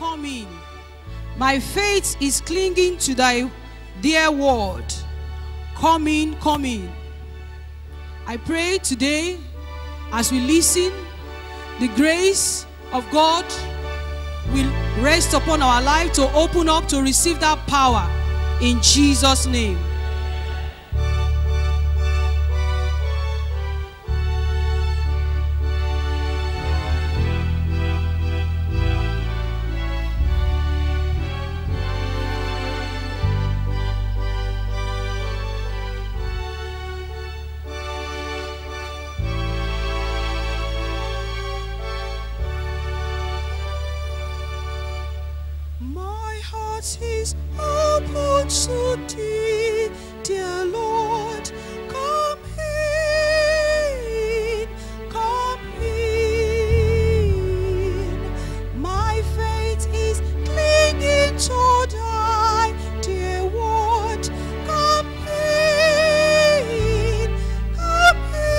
come in. My faith is clinging to thy dear word. Come in, come in. I pray today as we listen, the grace of God will rest upon our life to open up to receive that power in Jesus' name. My heart is open to thee, dear Lord. Come in, come in. My faith is clinging to thy dear word. Come in, come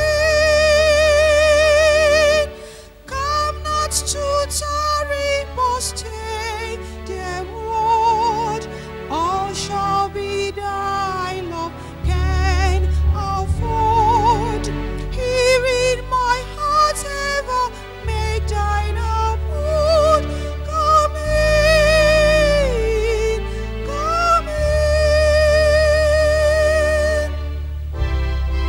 in. Come not to tarry, but stay, dear Lord. All shall be thy love can afford. Here in my heart ever make thine abode. Come in, come in.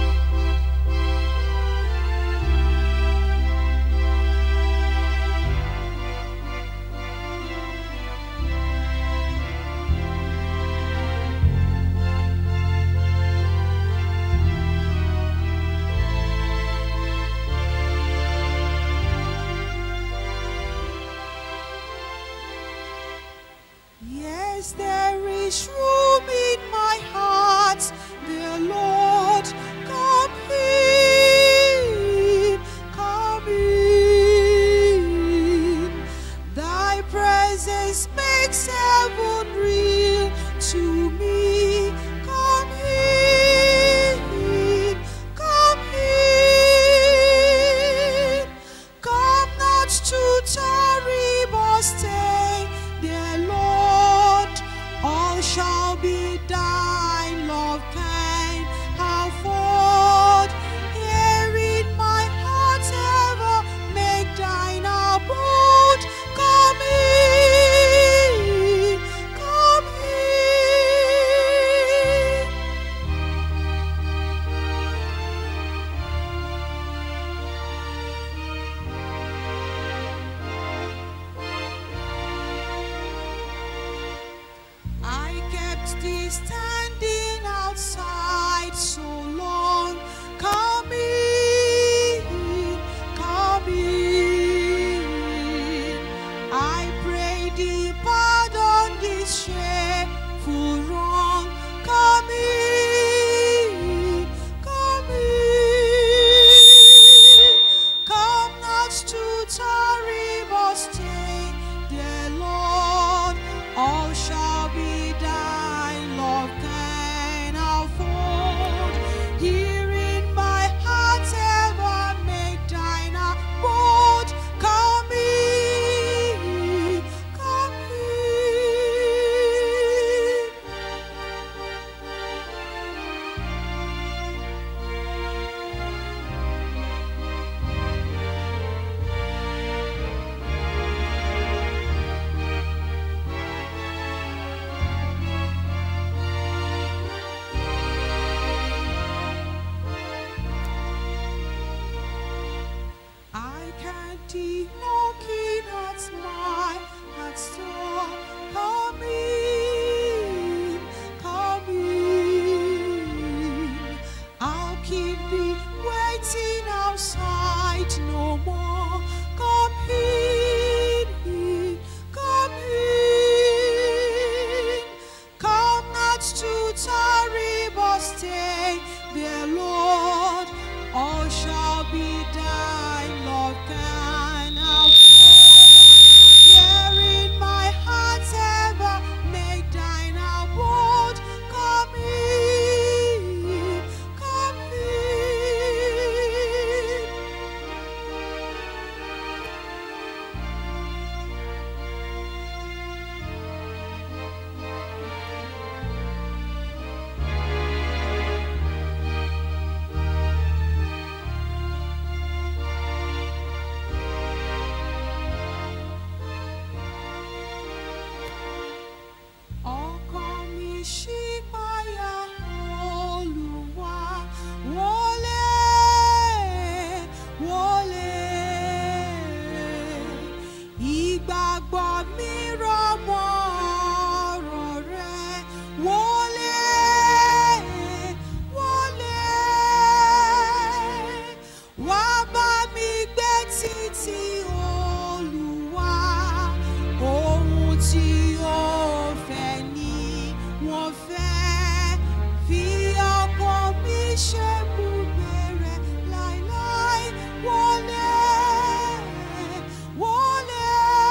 Yes, there is room in my heart, dear Lord. Come in, come in. Thy presence makes heaven real to me. Come in, come in. Come not to tarry, but stay, dear Lord. All shall be thine, love can afford. Here in my heart ever make thine abode. Come in, come in. I kept thee standing outside so long. Come in, come in. I pray thee pardon this shameful wrong. Come in, come in. Come not to tarry, but stay, dear Lord. All shall be thine, Lord. ìgbàgbọ́ mi rọ̀ mọ́ ọ̀rọ̀ rẹ wọlé wọlé wá bá mi gbé títí olúwa ohun tí ó fẹ́ ni wọ́n fẹ́ fi ọkàn mi ṣe bùgbé rẹ̀ láíláí wọlé wọlé.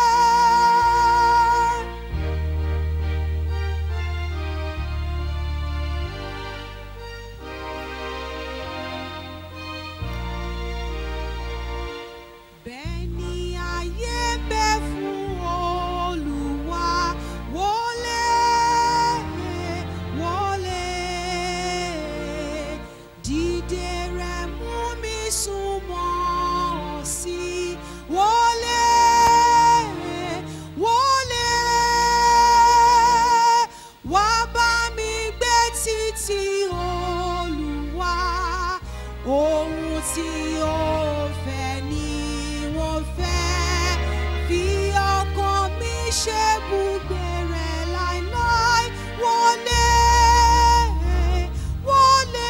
bẹ́ẹ̀ ni ayé ń bẹ fún olúwa wọlé wọlé dìde rẹ mú mi súnmọ́ ọ sí wọlé wọlé wá bá mi gbé títí olúwa ohun tí ó fẹ́ ni wọ́n fẹ́ fi ọkàn mi ṣe bùgbé rẹ̀ láíláí wọlé wọlé.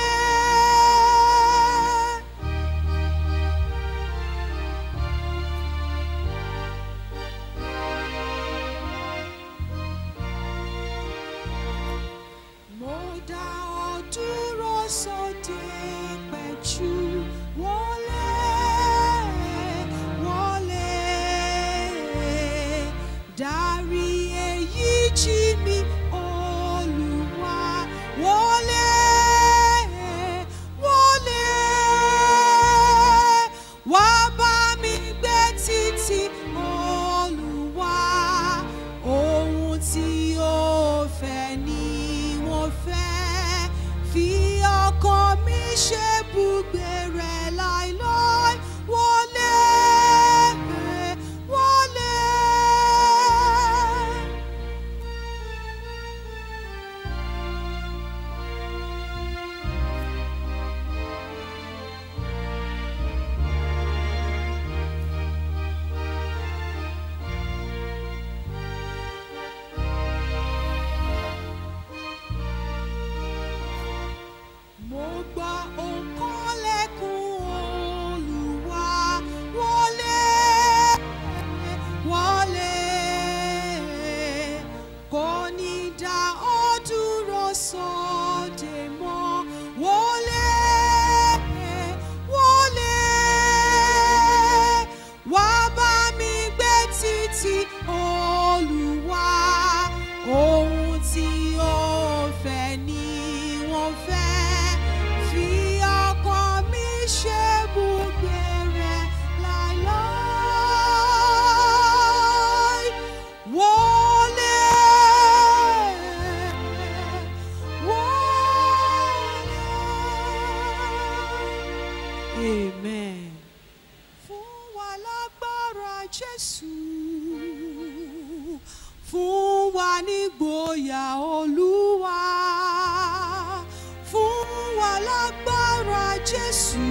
Mo dá ọ dúró sóde pẹ̀jù wọlé wọlé dárí èyí jí mi olúwa wọlé wọlé wá bá mi gbé títí olúwa ohun tí ó fẹ́ ni wọ́n fẹ́ fi ọkàn mi ṣe bùgbé rẹ̀ láíláí wọlé wọlé. Mo gbọ́ òǹkọ́ lẹ́kùn Olúwa wọlé wọlé kò ní dá ọ dúró sóde mọ́ wọlé wọlé wá bá mi gbé títí Olúwa ohun tí ó fẹ́ ni wọ́n fẹ́ fi ọkàn mi ṣe bùgbé rẹ̀ láíláí wọlé wọlé. Amen. Fún wa lágbára Jésù, fún wa nígboyà Olúwa, fún wa lágbára Jésù,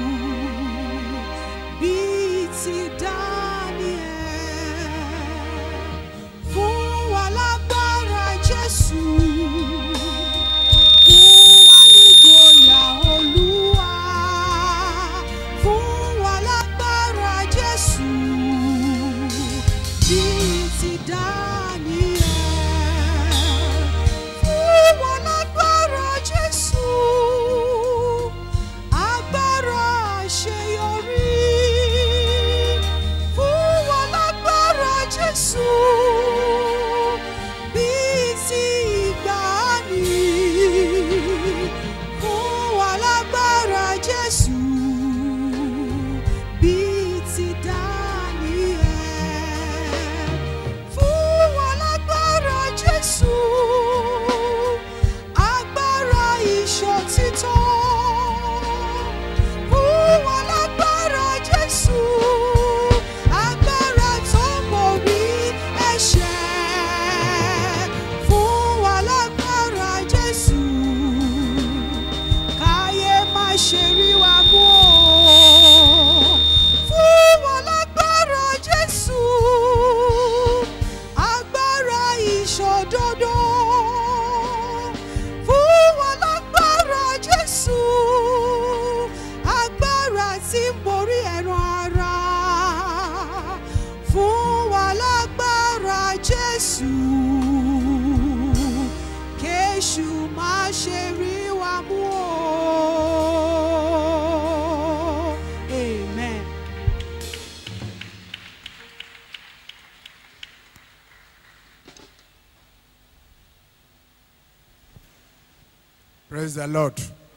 bíi ti Daniel. Fún wa lágbára Jésù, fún wa nígboyà Olúwa, fún wa lágbára Jésù, bíi ti Daniel. Fún wa lágbára Jésù, agbára àṣeyọrí. Fún wa lágbára Jésù, bíi ti ìgbàanì. Fún wa lágbára Jésù, bíi ti Daniel. Fún praise the lord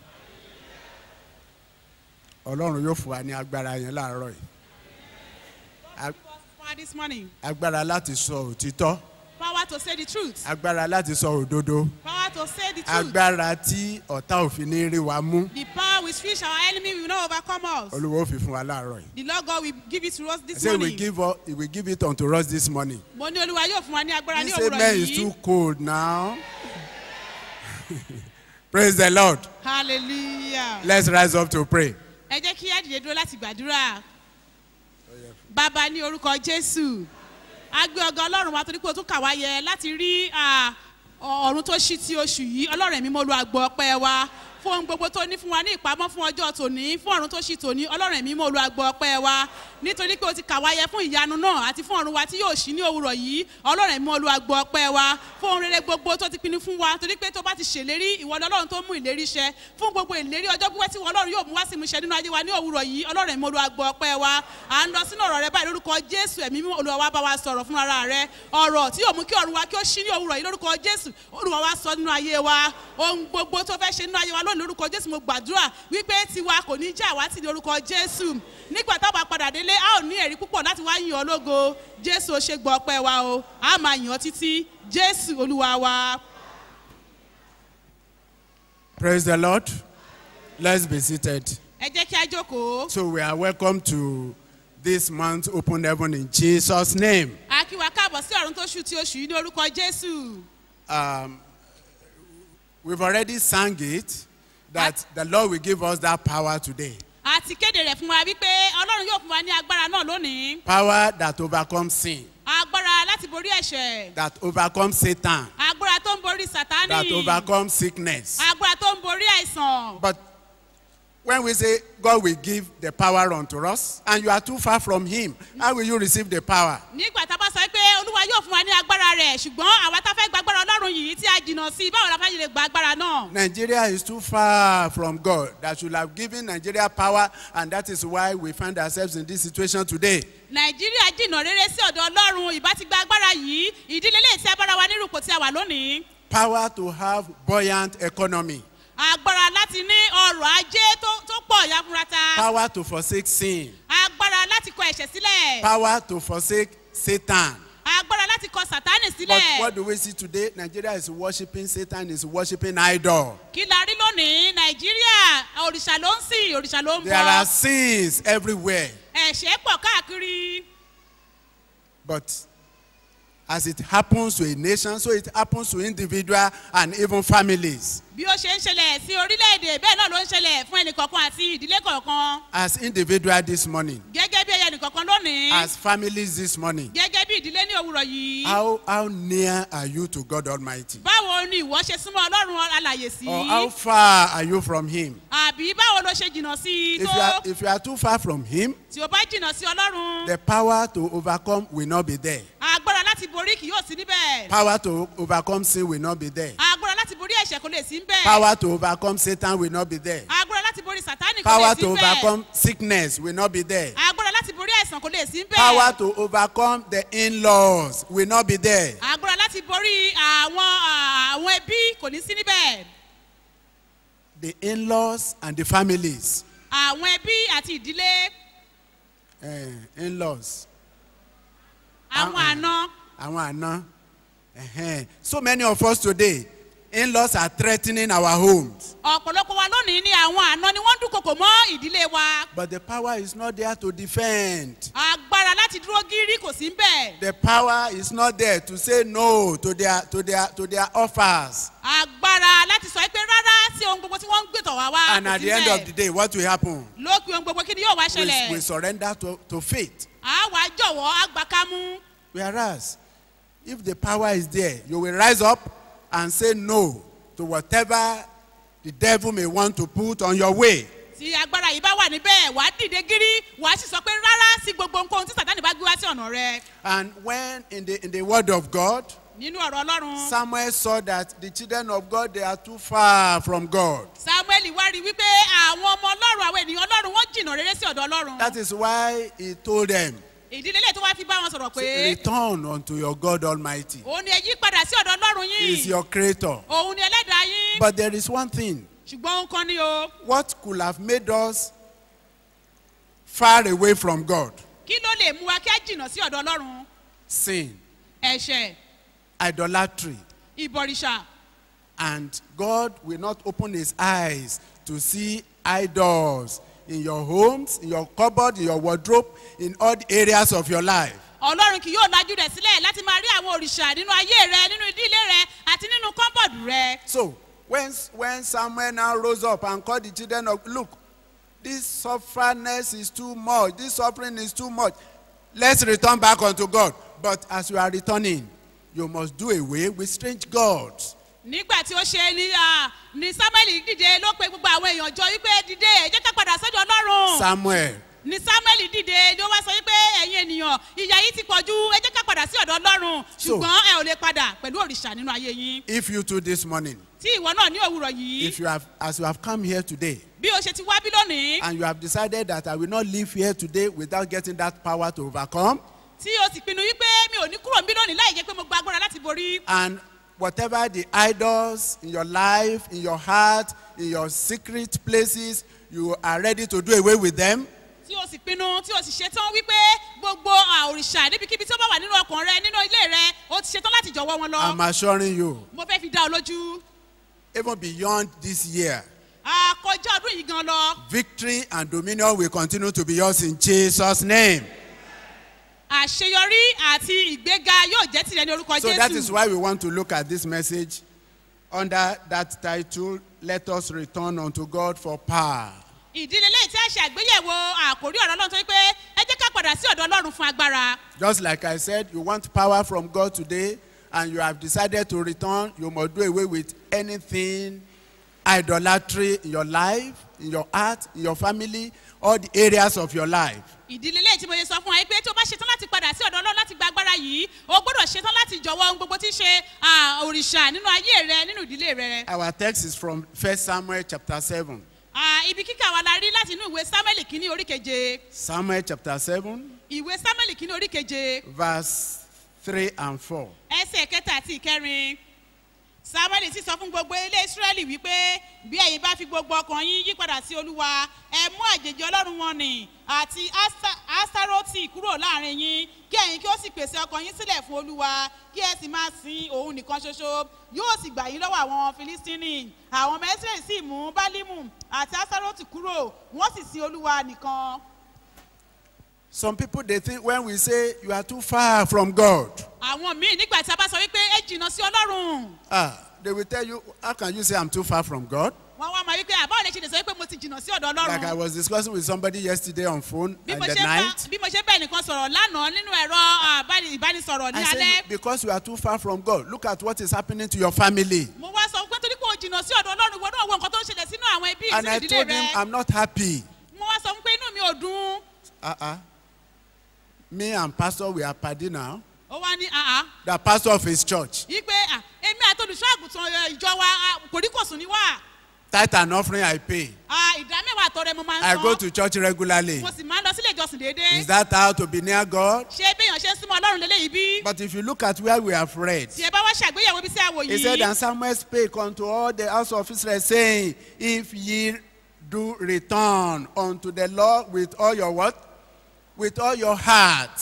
ọlọ́run yóò fún wa ní agbára yẹn láàárọ̀ yìí Ag- Power this morning. agbára láti sọ òtítọ́ Power to say the truth. agbára láti sọ òdodo Power to say the truth. agbára tí ọ̀tá òfin ní rí wa mú The power with which our enemy will not overcome us. olúwa ó fi fún wa láàárọ̀ yìí The Lord God will give it to us I this say we morning. give us, he will give it unto us this morning Mo ní Olúwa yóò fún wa ní agbára ní this òwúrọ̀ amen is too yìí. cold now praise the lord Hallelujah. let's rise up to pray. Ẹ jẹ́ kí á dìde dúró láti gbàdúrà. Bàbá ní orúkọ Jésù. A gbé ọgá Ọlọ́run wa torí pé o tún kà wá yẹ láti rí à, ọ̀run tó ṣí ti oṣù yìí. Ọlọ́run ẹ̀mí mo lu àgbọ̀ ọpẹ́ wa. Fún ohun gbogbo tó ní fún wa ní ìpamọ́ fún ọjọ́ tòní, fún ọ̀run tó ṣí tòní, Ọlọ́run ẹ̀mí mo lu àgbọ̀ ọpẹ́ wa. Nítorí pé o ti kà wá yẹ fún ìyanu náà àti fún ọ̀run wa tí yóò ṣí ní òwúrọ̀ yìí. Ọlọ́run ẹ̀mí mo lu àgbọ̀ ọpẹ́ wa. Fún ohun rere gbogbo tó ti pinnu fún wa. Torí pé tó bá ti ṣèlérí, ìwọ ni Ọlọ́run tó mú ìlérí ṣẹ. Fún gbogbo ìlérí ọjọ́ pípẹ́ tí ìwọ Ọlọ́run yóò mú wá sí ìmúṣẹ nínú ayé wa ní òwúrọ̀ yìí. Ọlọ́run ẹ̀mí mo lu àgbọ̀ ọpẹ́ wa. À ń lọ sínú ọ̀rọ̀ rẹ báyìí lórúkọ Jésù ẹ̀mí mímọ́ Olúwa wa bá wa sọ̀rọ̀ fún ara rẹ. Ọ̀rọ̀ tí yóò mú kí ọ̀run wa kí ó ṣí ní òwúrọ̀ yìí lórúkọ Jésù. Olúwa wa sọ nínú ayé wa. Ohun gbogbo tó fẹ́ ṣe nínú ayé wa lónìí lórúkọ Jésù mo gbàdúrà wípé tiwa kò ní já wá sí ní orúkọ Jésù. Nígbà táwọn bá padà délé, a ò ní ẹ̀rí púpọ̀ láti wá yìn ọ́ lógo. Jésù ó ṣe gbọ́ ọpẹ́ wa o. A máa yìn ọ́ títí. Jésù Olúwa wa. Praise the Lord. Let's be seated. Ẹ jẹ́ kí á jókòó. So we are welcome to this month's open heaven in Jesus' name. A kí wa káàbọ̀ sí ọ̀run tó ṣú ti oṣù yìí ní orúkọ Jésù. Um, we've already sang it that the Lord will give us that power today. A ti kéde rẹ̀ fún wa wípé Ọlọ́run yóò fún wa ní agbára náà lónìí. Power that overcomes sin, Agbára láti borí ẹ̀ṣẹ̀. that overcomes Satan, Agbára tó ń borí that Sátánì. overcomes sickness. Agbára tó ń borí àìsàn. But when we say God will give the power unto us, and you are too far from Him, how will you receive the power? Nígbà tá a bá sọ pé Olúwa yóò fún wa ní agbára rẹ̀ ṣùgbọ́n àwa tá a fẹ́ gba agbára Ọlọ́run yìí tí a jìnnà sí i báwo la fẹ́ lè gba agbára náà? Nigeria is too far from God that should have given Nigeria power, and that is why we find ourselves in this situation today. Nàìjíríà jìnnà rere sí ọ̀dọ̀ Ọlọ́run ìbá ti gba agbára yìí ìdílé lè tí agbára wa nírúkọ tí a wà lónìí. Power to have buoyant economy, Agbára láti ní ọrọ̀ ajé tó tó pọ̀ yafurata. power to forsake sin, Agbára láti kọ ẹ̀ṣẹ̀ sílẹ̀. power to forsake Satan. Agbára láti kọ Sátánì But what sílẹ̀. do we see today? Nigeria is worshiping Satan, is worshiping idol. Kí la rí lónìí? Nàìjíríà òrìṣà ló ń sìn, òrìṣà ló ń There are bọ. sins everywhere. Ẹ̀ṣẹ̀ pọ̀ káàkiri. But as it happens to a nation, so it happens to individual and even families. Bí ó ṣe ń ṣẹlẹ̀ sí orílẹ̀-èdè bẹ́ẹ̀ náà ló ń ṣẹlẹ̀ fún ẹnìkọ̀ọ̀kan àti ìdílé kọ̀ọ̀kan. As individual this morning, Gẹ́gẹ́ bí ẹyẹ ẹnìkọ̀ọ̀kan lónìí. as families this morning, Gẹ́gẹ́ bí ìdílé ní òwúrọ̀ yìí. how, how near are you to God Almighty? Báwo ni ìwọ ṣe súnmọ́ Ọlọ́run alàyè sí? Or how far are you from Him? Àbí báwo ló ṣe jìnnà sí i If you, are, tó? if you are too far from Him, Tí o bá jìnnà sí Ọlọ́run, the power to overcome will not be there. agbára láti borí kì yóò sí níbẹ̀. Power to overcome sin will not be there. Agbára láti borí ẹ̀ṣẹ̀ kò lè sí níbẹ̀. Power to overcome Satan will not be there. Agbára láti borí Sátánì kò lè Power sí to níbẹ̀. overcome sickness will not be there. Agbára láti borí àìsàn kò lè sí níbẹ̀. Power to overcome the in-laws will not be there. Agbára láti borí àwọn àwọn ẹbí kò ní sí níbẹ̀. The in-laws and the families. Àwọn ẹbí àti ìdílé, Eh, in-laws. àwọn Ah, àna. Àwọn àna. Ẹhẹ́n. So many of us today, in-laws are threatening our homes. Ọ̀pọ̀lọpọ̀ wa lónìí ni àwọn àna ni wọ́n ń dúnkokò mọ́ ìdílé wa. But the power is not there to defend. Agbára láti dúró gírí kò sí níbẹ̀. The power is not there to say no to their to their to their offers. Agbára láti sọ pé rárá sí ohun gbogbo tí wọ́n ń gbètò wá wá And kò at sí the end of the níbẹ̀. day, what will happen? Lópin ohun gbogbo kí ni yóò wá We, we ṣẹlẹ̀? surrender to, to faith. Àwa jọ̀wọ́ àgbàkámú. Whereas, if the power is there, you will rise up and say no to whatever the devil may want to put on your way. Tí agbára yìí bá wà níbẹ̀, wàá dìde gírí, wàá sì sọ pé rárá sí gbogbo nǹkan tí Sàtánì bá gbé wá sí ọ̀nà rẹ. And when in the in the word of God, Nínú ọ̀rọ̀ Ọlọ́run, Samuel saw that the children of God they are too far from God. Samuel wá rí wípé àwọn ọmọ Ọlọ́run, àwọn ènìyàn Ọlọ́run wọ́n jìnnà rere sí ọ̀dọ̀ Ọlọ́run. That is why he told them, ìdílé lè tó wá fi bá wọn sọ̀rọ̀ pé return unto your God Almighty. òun ni ẹ yí padà sí ọ̀dọ̀ ọlọ́run He is yín your creator. òun ni ẹlẹ́dàá yín But there is one thing. ṣùgbọ́n nǹkan ni o What could have made us far away from God? kí ló lè mú wa kí á jìnnà sí ọ̀dọ̀ ọlọ́run Sin, ẹ̀ṣẹ̀ idolatry. ìbọ̀rìṣà And God will not open his eyes to see idols in your homes, in your cupboard, in your wardrobe, in all the areas of your life. ọlọ́run kì yóò lajú rẹ̀ sílẹ̀ láti máa rí àwọn òrìṣà nínú ayé rẹ nínú ìdílé rẹ àti nínú kọ́ńbọ̀dù rẹ So when, when Samuel now rose up and called the children of, look, this sufferness is too much, this suffering is too much. Let's return back unto God. But as you are returning, you must do away with strange gods. nígbà tí ó ṣe ni ah, ni samuel dìde ló pe gbogbo àwọn èèyàn jọ wípé dìde ẹ jẹ́ ká padà sọ́dọ̀ ọlọ́run Samuel, ni samuel dìde ló wá sọ wípé ẹ̀yin ènìyàn ìyà yìí ti pọ̀ ju ẹ jẹ́ ká padà sí ọ̀dọ̀ ọlọ́run So- ṣùgbọ́n ẹ ò lè padà pẹ̀lú òrìṣà nínú ayé yín if you too this morning, tí ìwọ náà ní òwúrọ̀ yìí if you have, as you have come here today, bí o ṣe ti wá bí lónìí and you have decided that I will not live here today without getting that power to overcome, tí o sì pinnu wípé mi ò ní kúrò níbí lónìí láì jẹ́ pé mo gba agbára láti borí and whatever the idols in your life, in your heart, in your secret places, you are ready to do away with them. tí o sì pinnu tí o sì ṣetán wípé gbogbo ah, òrìṣà níbikíbi tí ó bá wà nínú ọkàn rẹ nínú ilé rẹ o ti ṣetán láti jọ̀wọ́ wọn lọ I'm assuring you, mo fẹ́ fi dá ọ lójú even beyond this year, àkọjá ọdún yìí gan lọ victory and dominion will continue to be yours in Jesus' name. àṣeyọrí àti ìgbéga yóò jẹ́ tìrẹ ní orúkọ So that is jésù why we want to look at this message under that title, Let Us Return Unto God for Power. ìdílé lẹ́yìn tí a ṣe àgbéyẹ̀wò àkórí ọ̀rọ̀ ọlọ́run tó wípé ẹ jẹ́ ká padà sí ọ̀dọ̀ ọlọ́run fún agbára Just like I said, you want power from God today and you have decided to return, you must do away with anything idolatry in your life, in your heart, in your family, all the areas of your life. ìdílé lẹ́yìn tí mo yẹ sọ fún wa pé tí o bá ṣetán láti padà sí ọ̀dọ̀ ọlọ́run láti gba agbára yìí o gbọ́dọ̀ ṣetán láti jọ̀wọ́ ohun gbogbo tí ń ṣe ah, òrìṣà nínú ayé rẹ nínú ìdílé rẹ Our text is from 1 Samuel chapter 7. Ah, ibi kíkà wa la rí láti inú ìwé samuel kínní orí keje Samuel chapter 7, ìwé samuel kínní orí keje verse 3 and 4. ẹsẹ̀ kẹta àti ìkẹrin samuel sì sọ fún gbogbo ilé israẹli wípé bí ẹ̀yin bá fi gbogbo ọkàn yín yí padà sí olúwa ẹ mú àjèjì ọlọ́run wọn nì àti Asa- astaroti kúrò láàrin yín kí ẹ̀yin kí ó sì pèsè ọkàn yín sílẹ̀ fún olúwa kí ẹ sì máa sin òun nìkan ṣoṣo yóò sì gbà yín lọ́wọ́ àwọn filistini àwọn ọmọ israẹli sì mú bálímù àti astaroti kúrò wọ́n sì sin olúwa nìkan. Some people they think when we say you are too far from God, àwọn míì nígbà tí a bá sọ wípé ẹ jìnnà sí ọlọ́run ah, they will tell you, how can you say I'm too far from God? wọn wá máa wípé àbáwọ̀ lè ṣe lè sọ wípé mo ti jìnnà sí ọ̀dọ̀ Like I ọlọ́run was discussing with somebody yesterday on phone bí in mo the ṣe bá night. bí mo ṣe bẹ́ẹ̀ nìkan sọ̀rọ̀ lánàá nínú ẹ̀rọ àbáni- ìbánisọ̀rọ̀ ní I alẹ́ said, because you are too far from God, look at what is happening to your family. mo wá sọ pé torí pé o jìnnà sí ọ̀dọ̀ ọlọ́run ìwọ náà wo nǹkan tó ń ṣẹlẹ̀ sínú àwọn ẹbí And sínú I ìdílé told him, rẹ I'm not happy. mo wá sọ pé inú mi ò dùn Uh-uh. Me and pastor, we are party now. ó wá ní àá The pastor of his church. yí pé à, èmi àti olùṣọ́ àgùntàn ẹ, ìjọ wa à, kòríkòsùn ni wà Tithe and offering I pay. À, ìdá mẹ́wàá àtọrẹ mo máa I ń go san to church regularly. mo sì máa ń lọ sílé ìjọsìn déédéé Is that how to be near God? ṣé béèyàn ṣe ń súnmọ́ ọlọ́run lélẹ́yìí bí But if you look at where we have read, tí ẹ bá wá ṣàgbéyẹ̀wò ibi tí a wò He said, yìí And Samuel spake unto all the house of Israel, saying, If ye do return unto the Lord with all your what? With all your heart.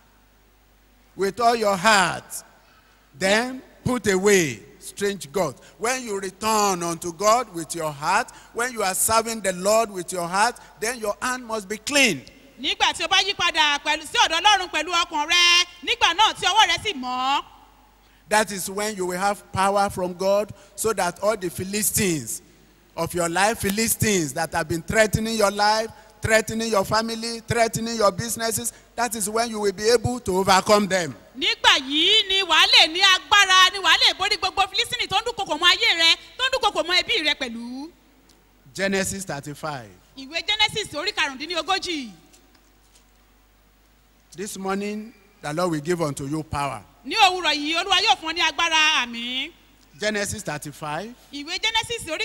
With all your heart. Then put away strange gods. When you return unto God with your heart, when you are serving the Lord with your heart, then your hand must be clean. nígbà tí o bá yí padà pẹ̀lú sí ọ̀dọ̀ ọlọ́run pẹ̀lú ọkàn rẹ nígbà náà tí ọwọ́ rẹ sì mọ́ That is when you will have power from God so that all the Philistines of your life, Philistines that have been threatening your life, threatening your family, threatening your businesses, that is when you will be able to overcome them. nígbà yìí ni wàá lè ní agbára ni wàá lè borí gbogbo filistini tó ń dúnkokò mọ ayé rẹ tó ń dúnkokò mọ ẹbí rẹ pẹ̀lú. Genesis 35. ìwé genesis orí karùndínlógójì This morning, the Lord will give unto you power. ní òwúrọ̀ yìí olúwa yóò fún ọ ní agbára àmì. Genesis 35, ìwé genesis orí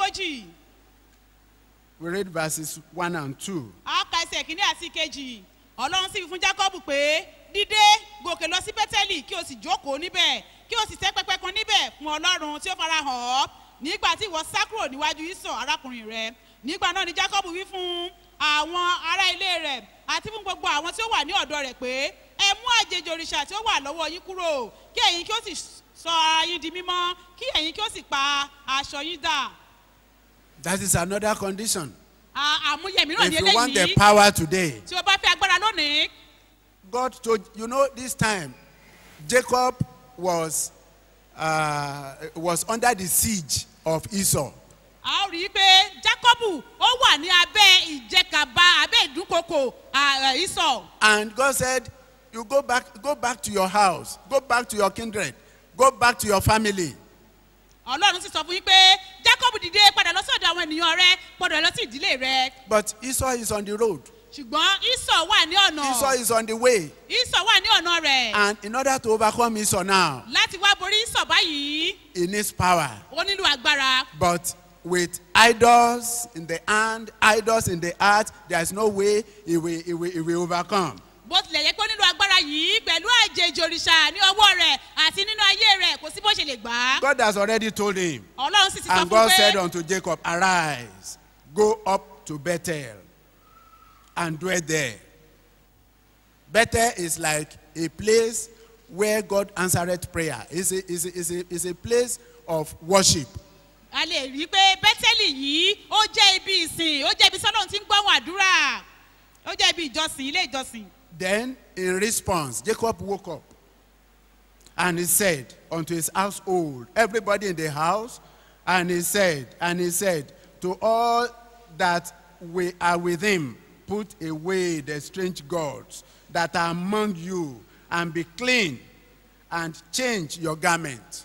karùndínlógójì we read verses 1 and 2. a ka ẹsẹ̀ kínní àti kejì ọlọ́run sì fi fún jacob pé dídé gòkè lọ sí bẹ́tẹ́lì kí o sì jókòó níbẹ̀ kí o sì tẹ́ pẹpẹ kan níbẹ̀ fún ọlọ́run tí ó fara hàn ọ́ nígbà tí ìwọ sá kúrò níwájú ìsọ̀ arákùnrin rẹ nígbà náà ni jacob wí fún àwọn ará ilé rẹ̀ àti fún gbogbo àwọn tí ó wà ní ọ̀dọ̀ rẹ̀ pé ẹ mú àjèjì òrìṣà tí ó wà lọ́wọ́ yín kúrò kí ẹ̀yin kí ó sì sọ ara yín di mímọ́ kí ẹ̀yin kí ó sì pa aṣọ yín dà That is another condition. À- àmúyẹ mìíràn ní If you want the eléyìí power today, tí o bá fẹ́ agbára lónìí God told you know this time Jacob was uh, was under the siege of Esau. a ó rí i pé jacobu ó wà ní abẹ́ ìjẹkàba abẹ́ ìdúnkokò à- ìsọ̀ And God said, You go back, go back to your house, go back to your kindred, go back to your family. ọlọ́run sì sọ fún yín pé jacob dìde padà lọ sọ́dọ̀ àwọn ènìyàn rẹ padà lọ sí ìdílé rẹ But Esau is on the road. ṣùgbọ́n ìsọ̀ wà ní ọ̀nà Esau is on the way. ìsọ̀ wà ní ọ̀nà rẹ̀ And in order to overcome Esau now, láti wá borí ìsọ̀ báyìí he needs power. ó nílò agbára But with idols in the hand, idols in the heart, there is no way he will, he will, he will overcome. bó tilẹ̀ yẹ pé ó nílò agbára yìí pẹ̀lú àjèjì òrìṣà ní ọwọ́ rẹ̀ àti nínú ayé rẹ̀ kò sí bó ṣe lè gbà á God has already told him. ọlọ́run sì ti sọ And fún God pé said unto Jacob, Arise, go up to Bethel and dwell there. Bethel is like a place where God answered prayer. It's a, it's a, it's a, it's a place of worship. a lè rí i pé bẹ́tẹ́lì yìí ó jẹ́ ibi ìsìn ó jẹ́ ibi sọ́dọ̀ tí ń gbọ́hùn àdúrà ó jẹ́ ibi ìjọsìn ilé ìjọsìn Then, in response, Jacob woke up and he said unto his household, everybody in the house, and he said, and he said, to all that we are with him, put away the strange gods that are among you, and be clean, and change your garment.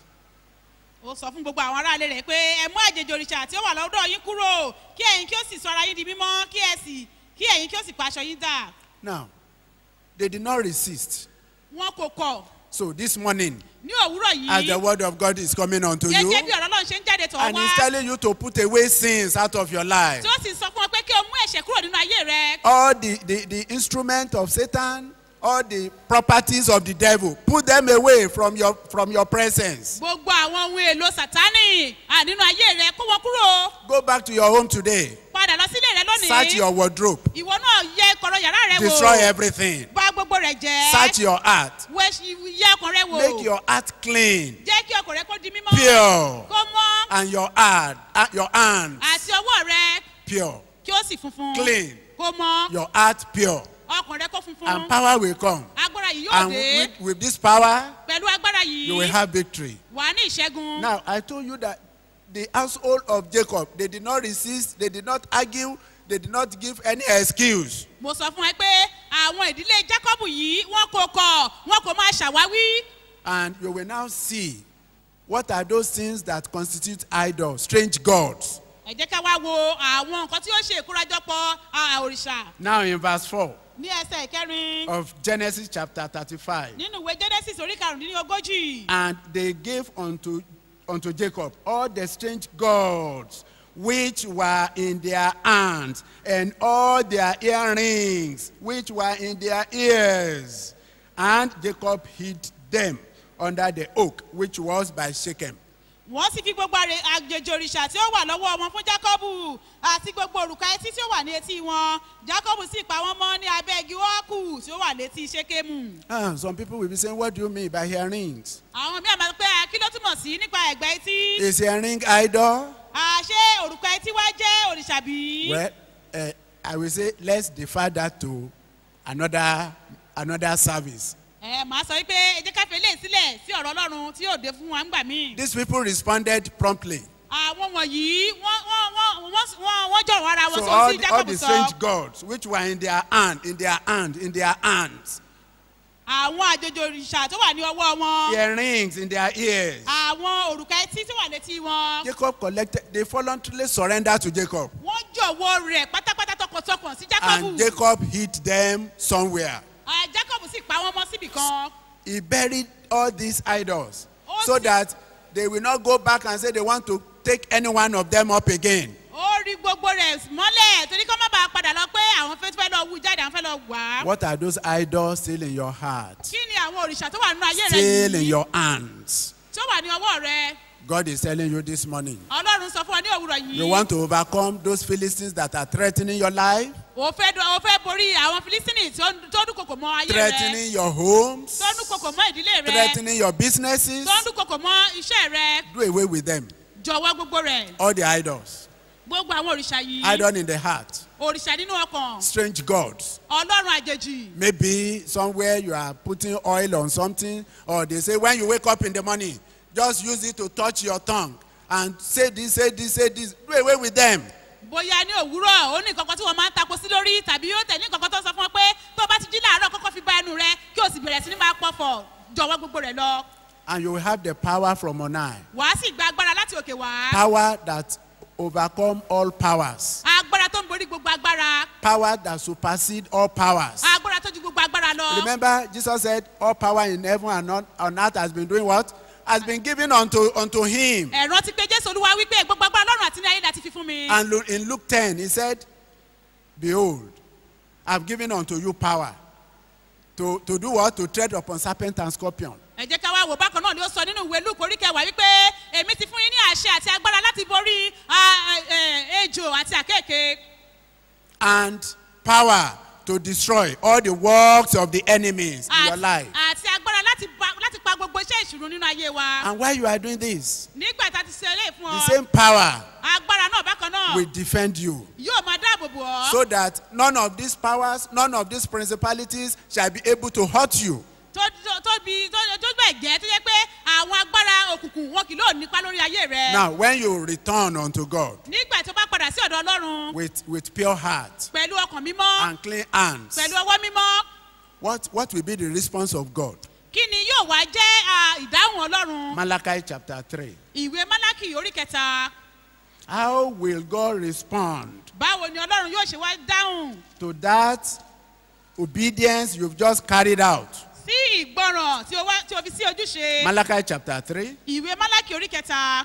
ó sọ fún gbogbo àwọn aráalé rẹ̀ pé ẹ mú àjèjì òrìṣà tí ó wà lọ́dọ̀ yín kúrò kí ẹ̀yin kí ó sì sọ ara yín di mímọ́ kí ẹ sì kí ẹ̀yin kí ó sì pa aṣọ yín dà Now, they did not resist. wọn kò kọ̀ So this morning, ní òwúrọ̀ as the yìí word of God is coming unto you, gẹ́gẹ́ bí ọ̀rọ̀ ọlọ́run ṣe ń jáde tọ̀ and wá he's telling you to put away sins out of your life. tí ó sì sọ fún ọ pé kí o mú ẹ̀ṣẹ̀ kúrò nínú ayé rẹ all the, the, the instrument of Satan, all the properties of the devil, put them away from your, from your presence. gbogbo àwọn ohun èlò sátánì à, nínú ayé rẹ kó wọn kúrò Go back to your home today. padà lọ sílé rẹ Search lónìí your wardrobe. ìwọ náà yẹ kọ̀rọ̀ yàrá rẹ Destroy wò everything. bá gbogbo rẹ jẹ́ Search your heart. wẹ́ yẹ ọkàn rẹ wò Make your heart clean, jẹ́ kí ọkàn rẹ kó di mímọ́ pure, kó mọ́ and your heart, uh, your hands àti ọwọ́ rẹ pure. kí ó sì funfun Clean. kó mọ́ Your heart pure. ọkàn rẹ kó funfun And power will come. agbára yìí yóò And dé with, with this power, pẹ̀lú agbára you will yìí have victory. wà á ní ìṣẹ́gun Now, I told you that the household of Jacob, they did not resist, they did not argue, they did not give any excuse. mo sọ fún ẹ pé àwọn ìdílé jacob yìí wọn kò kọ wọn kò máa ṣàwáwí And you will now see what are those things that constitute idols, strange gods. ẹ jẹ́ ká wá wo àwọn nǹkan tí ó ṣe ìkórajọpọ̀ à, òrìṣà Now, in verse 4 ní ẹsẹ̀ ìkẹrin of Genesis chapter 35, nínú ìwé genesis orí karùndínlógójì and they gave unto, unto Jacob all the strange gods which were in their hands, and all their earrings which were in their ears. And Jacob hid them under the oak which was by Shechem. wọ́n sì fi gbogbo àrè- àjèjì òrìṣà tí ó wà lọ́wọ́ wọn fún jacob àti gbogbo òrùka etí tí ó wà ní etí wọn jacob sì pa wọ́n mọ́ ní abẹ́ igi wọ́ọ̀kù tí ó wà létí ṣékémù. Ah, some people will be saying, What do you mean by earrings? àwọn míì àmọ́ pé kí ló túmọ̀ sí nípa ẹ̀gbẹ́ etí. Is earring idol? àṣé òrùka etí wá jẹ́ òrìṣà bí. Well, uh, I will say, let's defer that to another, another service. ẹ màá sọ wípé ẹ jẹ́ ká fi eléyìí sílẹ̀ sí ọ̀rọ̀ ọlọ́run tí yóò dé fún wa ńgbà míì. These people responded promptly. àwọn wọ̀nyí wọ́n wọ́n wọ́n wọ́n wọ́n wọ́n jọ̀rọ̀ ara wọn So sọ all sí the, all jacob the sọ. strange gods which were in their hand, in their hand, in their hands, àwọn àjèjì òrìṣà tó wà ní ọwọ́ wọn. earrings in their ears. àwọn òrùka etí tó wà létí wọn. Jacob collected, they voluntarily surrendered to Jacob. wọ́n jọ̀wọ́ rẹ̀ pátápátá tọkàntọkàn sí And jacob. Jacob hid them somewhere. Ah, jacob sì pa wọ́n mọ́ síbì kan. He buried all these idols Oh, so see. that they will not go back and say they want to take any one of them up again. ó rí gbogbo rẹ̀ mọ́lẹ̀ torí kó má bàa padà lọ pé àwọn fẹ́ fẹ́ lọ wú jáde àwọn fẹ́ lọ wà á. What are those idols still in your heart? kí ni àwọn òrìṣà tó wà nínú ayé rẹ Still in yìí your hands. tó wà ní ọwọ́ rẹ God is telling you this morning. ọlọ́run sọ fún ọ ní òwúrọ̀ yìí You want to overcome those Philistines that are threatening your life, o fẹ́ dọ- o fẹ́ borí àwọn filistini tó ń- tó ń dúnkokò mọ́ ayé rẹ threatening your homes, tó ń dúnkokò mọ́ ìdílé rẹ threatening your businesses. tó ń dúnkokò mọ́ iṣẹ́ rẹ Do away with them. jọ̀wọ́ gbogbo rẹ̀ All the idols. gbogbo àwọn òrìṣà yìí Idol in the heart. òrìṣà nínú ọkàn Strange gods. ọlọ́run àjèjì Maybe somewhere you are putting oil on something, or they say when you wake up in the morning, just use it to touch your tongue and say this, say this, say this. Do away with them. bóyá ní òwúrọ̀ ó ní kankan tí wọ́n máa ń tapo sí lórí tàbí yóò tẹ̀ ní kankan tó sọ fún ọ pé tó bá ti jí láàárọ̀ kọ́kọ́ fi bá ẹnu rẹ kí o sì bẹ̀rẹ̀ sí ní máa pọ̀fọ̀ jọ̀wọ́ gbogbo rẹ̀ lọ And you will have the power from on high. wàá sì gba agbára láti òkè wá Power that overcome all powers. agbára tó ń borí gbogbo agbára Power that supersede all powers. agbára tó ju gbogbo agbára lọ Remember, Jesus said, All power in heaven and on, on earth has been doing what? Has been given unto, unto him. ẹ̀rọ ti pé jésù olúwa wípé gbogbo agbára lọ́rùn àti ní ayé láti fi fún mi And Lu- in Luke 10, he said, Behold, I've given unto you power to, to do what? To tread upon serpent and scorpion. ẹ jẹ́ ká wá wò bákan náà ni ó sọ nínú ìwé luke orí kẹwàá wípé èmi ti fún yín ní àṣẹ àti agbára láti borí ah, eh, ejò àti àkéèké And power to destroy all the works of the enemies in your àti life. àti agbára láti pa- láti pa gbogbo iṣẹ́ ìṣúná nínú ayé wa And while you are doing this, nígbà tá a ti ṣe eléyìí fún the ọ same power agbára náà bákan náà will defend you. yóò máa dáàbò bò ọ́ so that none of these powers, none of these principalities shall be able to hurt you. tó tó- tóbi tó tó bẹ̀ gẹ́ tó jẹ́ pé àwọn agbára òkùnkùn wọn kì yóò nípa lórí ayé rẹ Now, when you return unto God nígbà tó bá padà sí ọ̀dọ̀ ọlọ́run with, with pure heart pẹ̀lú ọkàn mímọ́ and clean hands, pẹ̀lú ọwọ́ mímọ́ what, what will be the response of God? kí ni yóò wá jẹ́ ah, ìdáhùn ọlọ́run Malachi chapter 3. ìwé málákì orí kẹta How will God respond báwo ni ọlọ́run yóò ṣe wá dáhùn to that obedience you've just carried out? sí ìgbọràn tí o wá- tí o fi sí ojúṣe Malachi chapter 3. ìwé málákì orí kẹta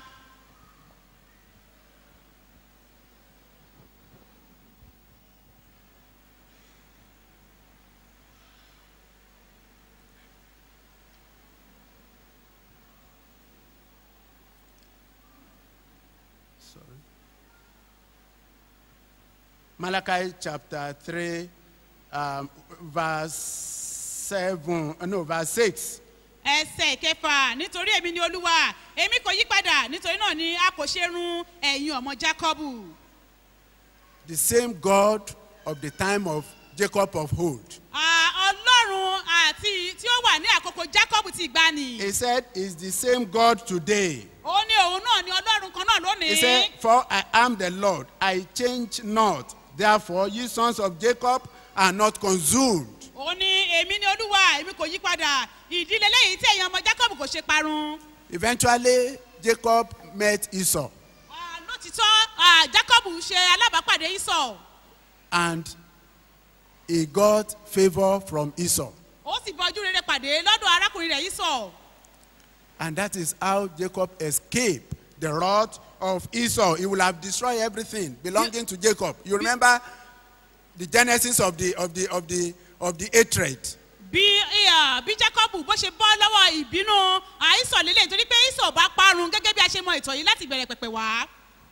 Malachi chapter 3, um, verse 7, uh, no, verse 6. ẹsẹ̀ ìkẹfà nítorí èmi ni olúwa èmi kò yí padà nítorí náà ni a kò ṣe run ẹ̀yin ọmọ jákọ́bù The same God of the time of Jacob of old. Ah, ọlọ́run àti tí ó wà ní àkókò jákọ́bù ti gbani He said, is the same God today. ó ní òun náà ni ọlọ́run kan náà He lónìí said, For I am the Lord, I change not. Therefore, ye sons of Jacob are not consumed. ó ní èmi ni olúwa èmi kò yí padà ìdílé lẹ́yìn tí ẹ̀yin ọmọ jákọ́bù kò ṣe parun Eventually, Jacob met Esau, Ah, lótìtọ́ ah, jákọ́bù ṣe alábàápàdé ìsọ̀ and he got favor from Esau. ó sì bọjú rere pàdé lọ́dọ̀ arákùnrin rẹ̀ ìsọ̀ And that is how Jacob escaped the wrath of Esau. He will have destroyed everything belonging to Jacob. You remember the genesis of the of the of the of the hatred. bí ah, bí jákọ́bù bó ṣe bọ́ lọ́wọ́ ìbínú àìsàn lélẹ̀ torí pé ìsọ̀ bá parun gẹ́gẹ́ bí a ṣe mọ ìtàn yìí láti bẹ̀rẹ̀ pẹ̀pẹ̀ wá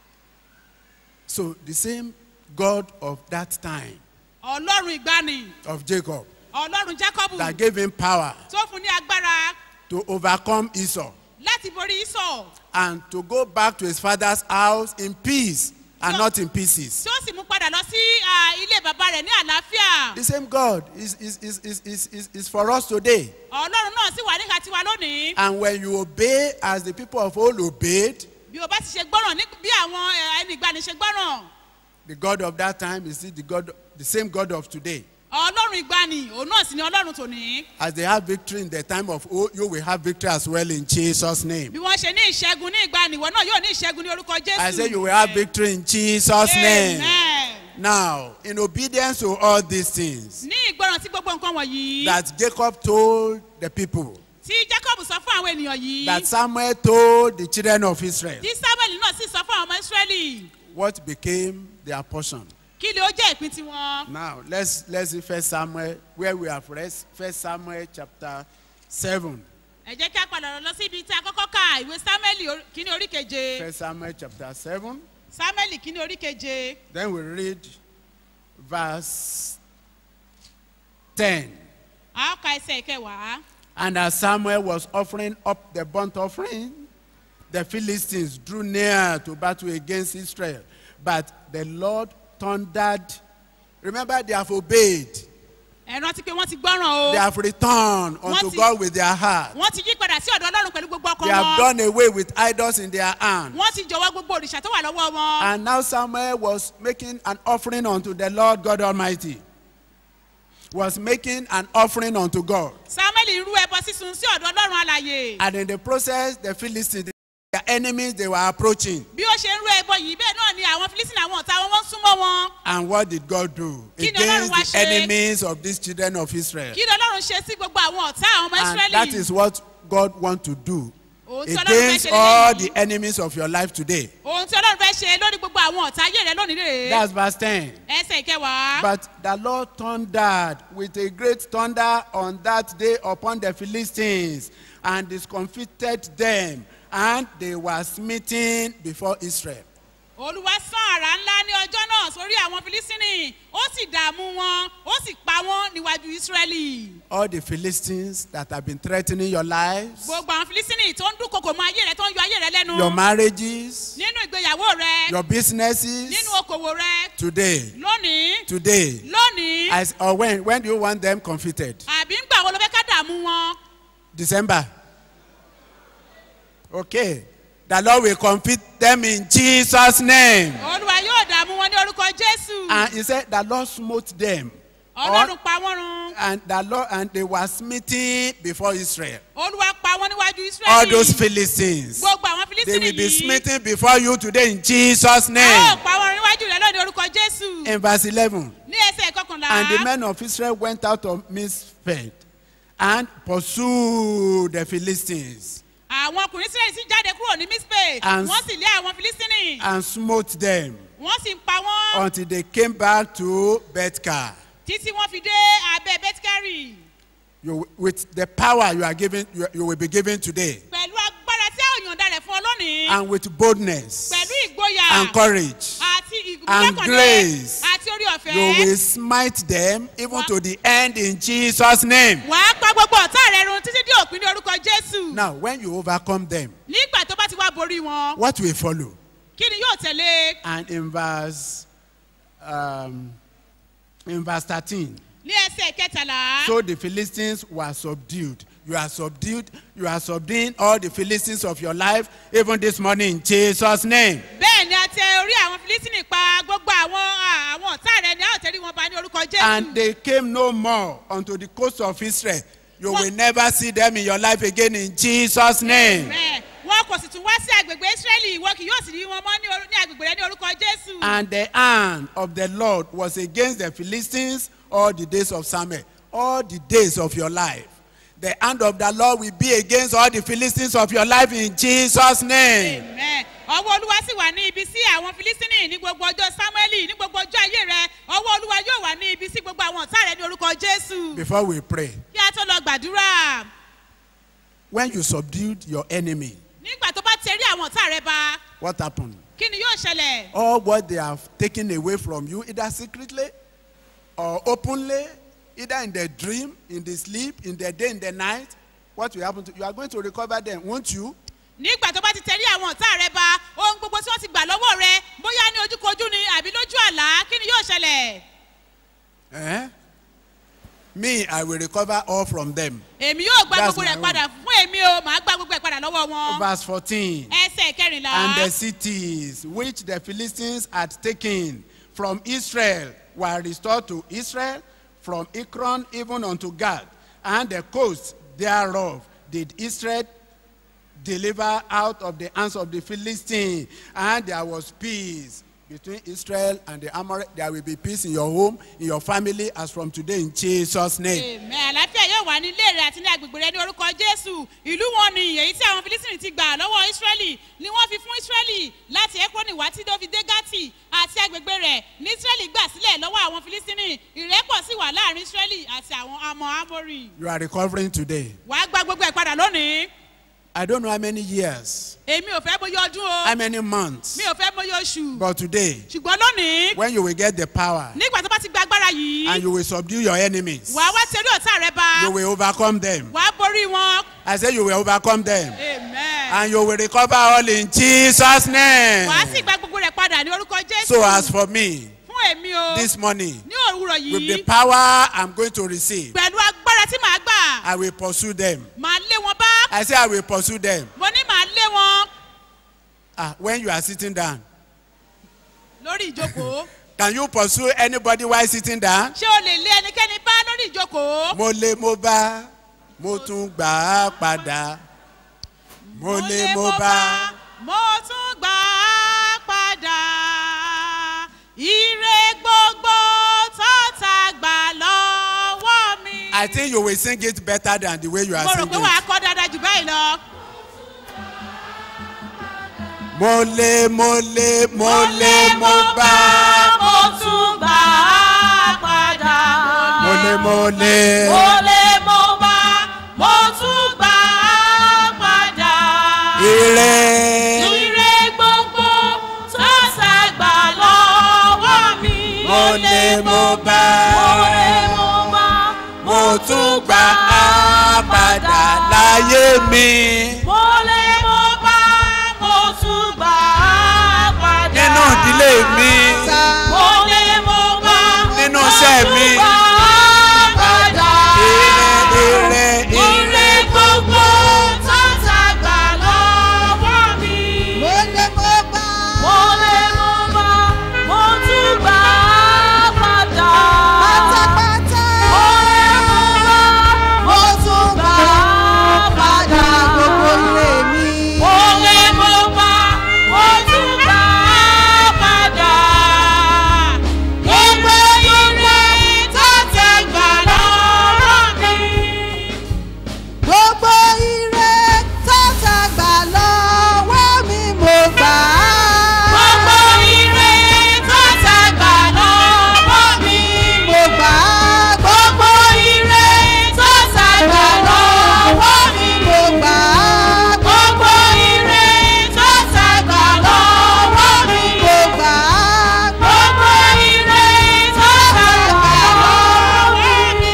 So the same God of that time ọlọ́run ìgbani of Jacob ọlọ́run jákọ́bù that gave him power tó fún ní agbára to overcome Esau láti borí ìsọ̀ and to go back to his father's house in peace and So- not in pieces. tí ó sì mú padà lọ sí ah, ilé bàbá rẹ̀ ní àlàáfíà The same God is, is, is, is, is, is, is for us today. ọlọ́run náà sì wà nígbà tiwa lónìí And when you obey as the people of old obeyed, bí o bá ti ṣe gbọ́ràn ní bí àwọn eh, ẹni ìgbani ṣe gbọ́ràn the God of that time is still the God, the same God of today. ọlọ́run ìgbani òun náà sì ni ọlọ́run tòní As they have victory in the time of old, you will have victory as well in Jesus' name. bí wọ́n ṣe ní ìṣẹ́gun ní ìgbani ìwọ náà yóò ní ìṣẹ́gun ní orúkọ jésù I say you will have victory in Jesus' name. Amen. Now, in obedience to all these things ní ìgbọràn sí gbogbo nǹkan wọ̀nyí that Jacob told the people, tí jacob sọ fún àwọn ènìyàn yìí that Samuel told the children of Israel, tí samuel náà sì sọ fún àwọn ọmọ israẹli what became their portion. kí ni ó jẹ́ ìpín tiwọn. Now let's let's see First Samuel where we have read First Samuel chapter seven. ẹ jẹ́ kí a padà lọ sí ibi tí a kọ́kọ́ ka ìwé samuel orí- kínní orí keje First Samuel chapter seven. samuel kínní orí keje Then we read verse ten. a ó ka ẹsẹ̀ ìkẹwàá. And as Samuel was offering up the burnt offering, the Philistines drew near to battle against Israel. But the Lord thundered. Remember, they have obeyed. ẹ rántí pé wọ́n ti gbọ́ràn o They have returned unto Wọ́n ti- God with their heart. wọ́n ti yí padà sí ọ̀dọ̀ ọlọ́run pẹ̀lú gbogbo ọkàn They have wọn done away with idols in their hand. wọ́n ti jọ̀wọ́ gbogbo òrìṣà tó wà lọ́wọ́ wọn. And now Samuel was making an offering unto the Lord God Almighty. Was making an offering unto God. samuel rú ẹbọ sísun sí ọ̀dọ̀ ọlọ́run alàyè. And in the process, the Philistines, their enemies, they were approaching. bí ó ṣe ń rú ẹbọ yìí bẹ́ẹ̀ náà ni àwọn filistin àwọn ọ̀tá wọn wọ́n ń súnmọ́ wọn. And what did God do Kí ni against Ọlọ́run wá the ṣe? enemies of these children of Israel? kí ni ọlọ́run ṣe sí gbogbo àwọn ọ̀tá àwọn ọmọ And that israẹli. is what God wants to do Ohun tí Ọlọ́run fẹ́ against ṣe all lélẹ́yìí. the enemies of your life today. ohun tí ọlọ́run fẹ́ ṣe lórí gbogbo àwọn ọ̀tá ayé rẹ lónìí rèé. That's verse 10. ẹsẹ̀ ìkẹwàá. But the Lord thundered with a great thunder on that day upon the Philistines and discomfited them, and they were smitten before Israel. olúwa sán àrà ńlá ní ọjọ́ náà sórí àwọn filistini ó sì dààmú wọn ó sì pa wọn níwájú israẹli. All the Philistines that have been threatening your lives, gbogbo àwọn filistini tó ń dúnkokò mọ ayé rẹ tó ń yọ ayé rẹ lẹ́nu. your marriages, nínú ìgbéyàwó rẹ. your businesses, nínú okòwò rẹ. today, lónìí. today, lónìí. as or when when do you want them confited? àbí ń gbà wo ló fẹ́ ká dààmú wọn. December. Okay. The Lord will confit them in Jesus' name. olúwa yóò dààmú wọn ní orúkọ jésù. And he said, The Lord smote them. ọlọ́run pa wọ́n run. And the Lord and they were smitten before Israel. olúwa pa wọ́n níwájú israẹli. All those Philistines. gbogbo àwọn They filistini will be yìí. smitten before you today in Jesus' a ó name. pa wọ́n run níwájú rẹ lónìí orúkọ jésù. In verse 11. ní ẹsẹ̀ kọkànlá. And the men of Israel went out of Mizpeh and pursued the Philistines àwọn ọkùnrin sílẹ̀ sì jáde kúrò ní mispe. And- wọ́n sì lé àwọn filistini. and smote them wọ́n sì pa wọ́n. until they came back to Bethkar. títí wọ́n fi dé abẹ́ betkari. You, with the power you are given, you, you will be given today, pẹ̀lú agbára tí a ò yànda rẹ̀ fún ọ lónìí. and with boldness pẹ̀lú ìgboyà. and courage, àti and ìgbẹ́kànlé. grace. àti orí you ọ̀fẹ́. will smite them even to the end in Jesus' name. wàá pa gbogbo ọ̀tá rẹ run títí dé òpin ní orúkọ jésù. Now, when you overcome them, nígbà tó bá ti wá borí wọn. what will follow? kí ni yóò tẹ̀lé. And in verse, um, in verse 13, ní ẹsẹ̀ kẹtàlá. so the Philistines were subdued. You are subdued. You are subduing all the Philistines of your life, even this morning in Jesus' name. bẹ́ẹ̀ ni a tẹ orí àwọn filistini pa gbogbo àwọn à, àwọn ọ̀tá rẹ ni a ò tẹ̀lé wọn ba ní orúkọ jésù. And they came no more unto the coast of Israel. You What? will never see them in your life again in Jesus' name. Bẹ́ẹ̀, wọn kò sì tún wá sí agbègbè israẹli ìwọ kì yóò sì rí wọn mọ́ ní orí- ní agbègbè rẹ ní orúkọ jésù. And the hand of the Lord was against the Philistines all the days of Samuel, all the days of your life. The hand of the Lord will be against all the Philistines of your life in Jesus' name. Amen. ọwọ́ olúwa sì wà ní ibi sí àwọn filistini ní gbogbo ọjọ́ samueli ní gbogbo ọjọ́ ayé rẹ ọwọ́ olúwa yóò wà ní ibi sí gbogbo àwọn ọ̀tá rẹ ní orúkọ jésù. Before we pray, kí a tó lọ gbàdúrà when you subdued your enemy, nígbà tó bá tẹrí àwọn ọ̀tá rẹ ba what happened? kí ni yóò ṣẹlẹ̀. All what they have taken away from you, either secretly or openly, either in the dream, in the sleep, in the day, in the night, what will happen to you? are going to recover them, won't you? nígbà tó bá ti tẹrí àwọn ọ̀tá rẹ ba ohun gbogbo tí wọ́n ti gbà lọ́wọ́ rẹ bóyá ní ojúkojú ni àbí lójú àlá kí ni yóò ṣẹlẹ̀. Eh? Me, I will recover all from them. èmi yóò gba That's gbogbo rẹ̀ my padà fún èmi o màá gba gbogbo ẹ̀ padà lọ́wọ́ wọn. Verse 14. ẹsẹ̀ kẹrìnlá. And the cities which the Philistines had taken from Israel were restored to Israel from Ekron even unto Gad. And the coast thereof did Israel deliver out of the hands of the Philistines. And there was peace between Israel and the Amorite. There will be peace in your home, in your family, as from today in Jesus' name. Amen. àlàáfíà yóò wà ní ilé rẹ àti ní agbègbè rẹ ní orúkọ jésù ìlú wọn ni èyí tí àwọn filisini filistini ti gbà lọ́wọ́ israẹli ni wọ́n fi fún israẹli láti ekroni wá tí tó fi dé gati àti agbègbè rẹ̀ ní israẹli gbà sílẹ̀ lọ́wọ́ àwọn filistini ìrẹ́pọ̀ sì wà láàrin israẹli àti àwọn amọ̀ amori You are recovering today. wàá gba gbogbo ẹ̀ padà lónìí I don't know how many years, èmi ò fẹ́ bóyá ọdún o how many months, mi ò fẹ́ bóyá oṣù but today, ṣùgbọ́n lónìí when you will get the power nígbà tó bá ti gba agbára yìí and you will subdue your enemies, wàá wá tẹ̀lé ọ̀tá rẹ bá you will overcome them. wàá borí wọn I say you will overcome them amen and you will recover all in Jesus' name. wàá sì gba gbogbo rẹ̀ padà ní orúkọ jésù So as for me, fún èmi o this morning, ní òwúrọ̀ with the yìí power I'm going to receive, pẹ̀lú agbára tí màá gbà I will pursue them. màá lé wọn bá I say I will pursue them. mo ní màá lé wọn Ah, when you are sitting down, lórí ìjókòó can you pursue anybody while sitting down? ṣé o lè lé ẹnikẹ́ni bá lórí ìjókòó mo lé mo bá mo tún gbà á padà mo lé mo bá mo tún gbà á padà ire gbogbo tọ́ta gbà lọ́wọ́ mi. i think you will sing it better than the way you are mo rò singing pé wàá kọ́ dáadáa jù báyìí lọ. mo lé mo lé mo lé mo bá mo tún gbà á padà. mo lé mo lé mo lè mo bá mo tún gbà á padà. ire ire gbogbo tó ṣàgbà lọ́wọ́ mi. mo lé mo bá mo lè mo bá mo tún gbà á padà láyé mi mo lè mo bá mo tún gbà á padà. nínú ìdílé mi mo lè mo bá nínú iṣẹ́ mi mo tún gbà á padà. ire ire ire. ire gbogbo tó ṣàgbà lọ́wọ́ mi. mo lè mo bá. mo lè mo bá mo tún gbà á padà. pátápátá. mo lè mo bá mo tún gbà á padà gbogbo ilé mi. mo lè mo bá mo tún gbà á padà. gbogbo ire tó ṣàgbà lọ́wọ́ mi. gbogbo ire tọ́ta gbà lọ́wọ́ mi mo gbà á. gbogbo ire tó ṣàgbà lọ́wọ́ mi. mo gbà á. gbogbo ire tó ṣàgbà lọ́wọ́ mi. mo gbà á. gbogbo ire tó ṣàgbà lọ́wọ́ mi. mo gbà á. gbogbo ire tó ṣàgbà lọ́wọ́ mi.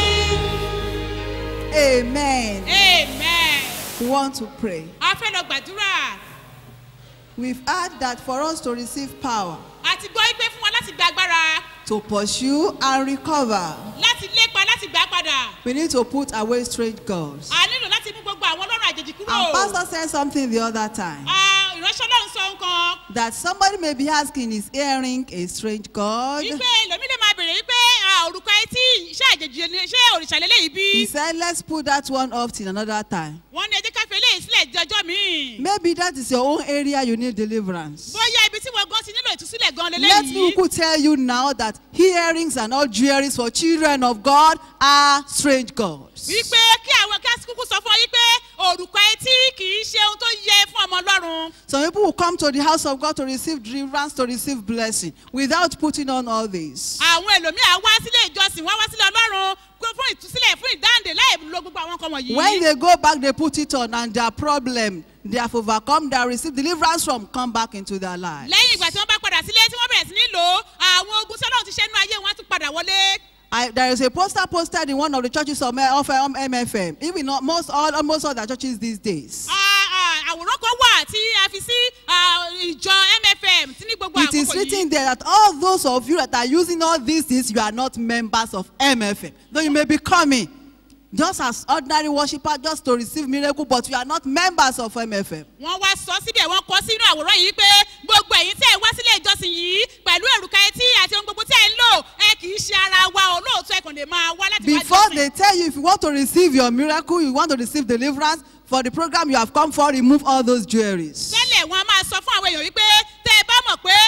amen. amen. we want to pray. a fẹ́ lọ gbàdúrà we've heard that for us to receive power àti gbọ́ pé fún wa láti gba agbára to pursue and recover láti lépa láti gbà padà we need to put away strange gods. a nílò láti mú gbogbo àwọn ọlọ́run àjèjì kúrò. and pastor said something the other time. Ah, ìránṣẹ́ ọlọ́run sọ nǹkan. that somebody may be asking is earring a strange god. wípé lèmi lè máa bèrè wípé ah, òrùka etí iṣẹ́ àjèjì ni ṣé òrìṣà lélẹ́yìí bí. he said let's put that one off till another time. wọ́n ní ẹjẹ́ káfíń eléyìí sílẹ̀ di ọjọ́ míì. maybe that is your own area you need deliverance. bóyá ibi tí wọ́n gan ti nílò ìtúsílẹ̀ gan let me lélẹ́yìí. who tell you now that earrings and all jewelries for children of god are strange gods. wípé kí àwọn kí kúkú sọ fún ọ wípé òrùka etí kì í ṣe ohun tó yẹ fún ọmọ ọlọ́run. some people will come to the house of god to receive deliverance to receive blessing without putting on all this. àwọn ẹlòmíà wá sílé ìjọsìn wọ́n wá sílé ọlọ́run pé fún ìtúsílẹ̀ fún ìdáǹdè láì lo gbogbo àwọn nǹkan wọ̀nyí. when they go back they put it on and their problem they have overcome they have received deliverance from come back into their life. lẹ́yìn ìgbà tí wọ́n bá padà sílé tí wọ́n bẹ̀rẹ̀ sí ní lò ó àwọn ogun tí ọlọ́run ti ṣẹ́nu ayé wọn á tún padà wọlé. I, there is a poster posted in one of the churches of, of um, MFM, even not most all almost all the churches these days. Ah, ah, àwòrán kan wà tí a fi sí ah, ìjọ mfm tí ní gbogbo It is àkókò written yìí. there that all those of you that are using all these things, you are not members of MFM. Though you may be coming just as ordinary worshippers just to receive miracle, but you are not members of MFM. wọ́n wá sọ síbẹ̀ wọ́n kọ sínú àwòrán yìí pé gbogbo ẹ̀yin tẹ́ ẹ wá sílé ìjọsìn yìí pẹ̀lú èrùkà etí àti ohun gbogbo tí ẹ ń lò ẹ kì í ṣe ara wa olóòótọ́ ẹ kàn lè máa wá láti wá Before jọ́sìn. they tell you if you want to receive your miracle, you want to receive deliverance for the program you have come for, remove all those jewelries. tẹ́lẹ̀ wọn a máa sọ fún àwọn èèyàn wípé tẹ́ ẹ bá mọ̀ pé ẹ wá fún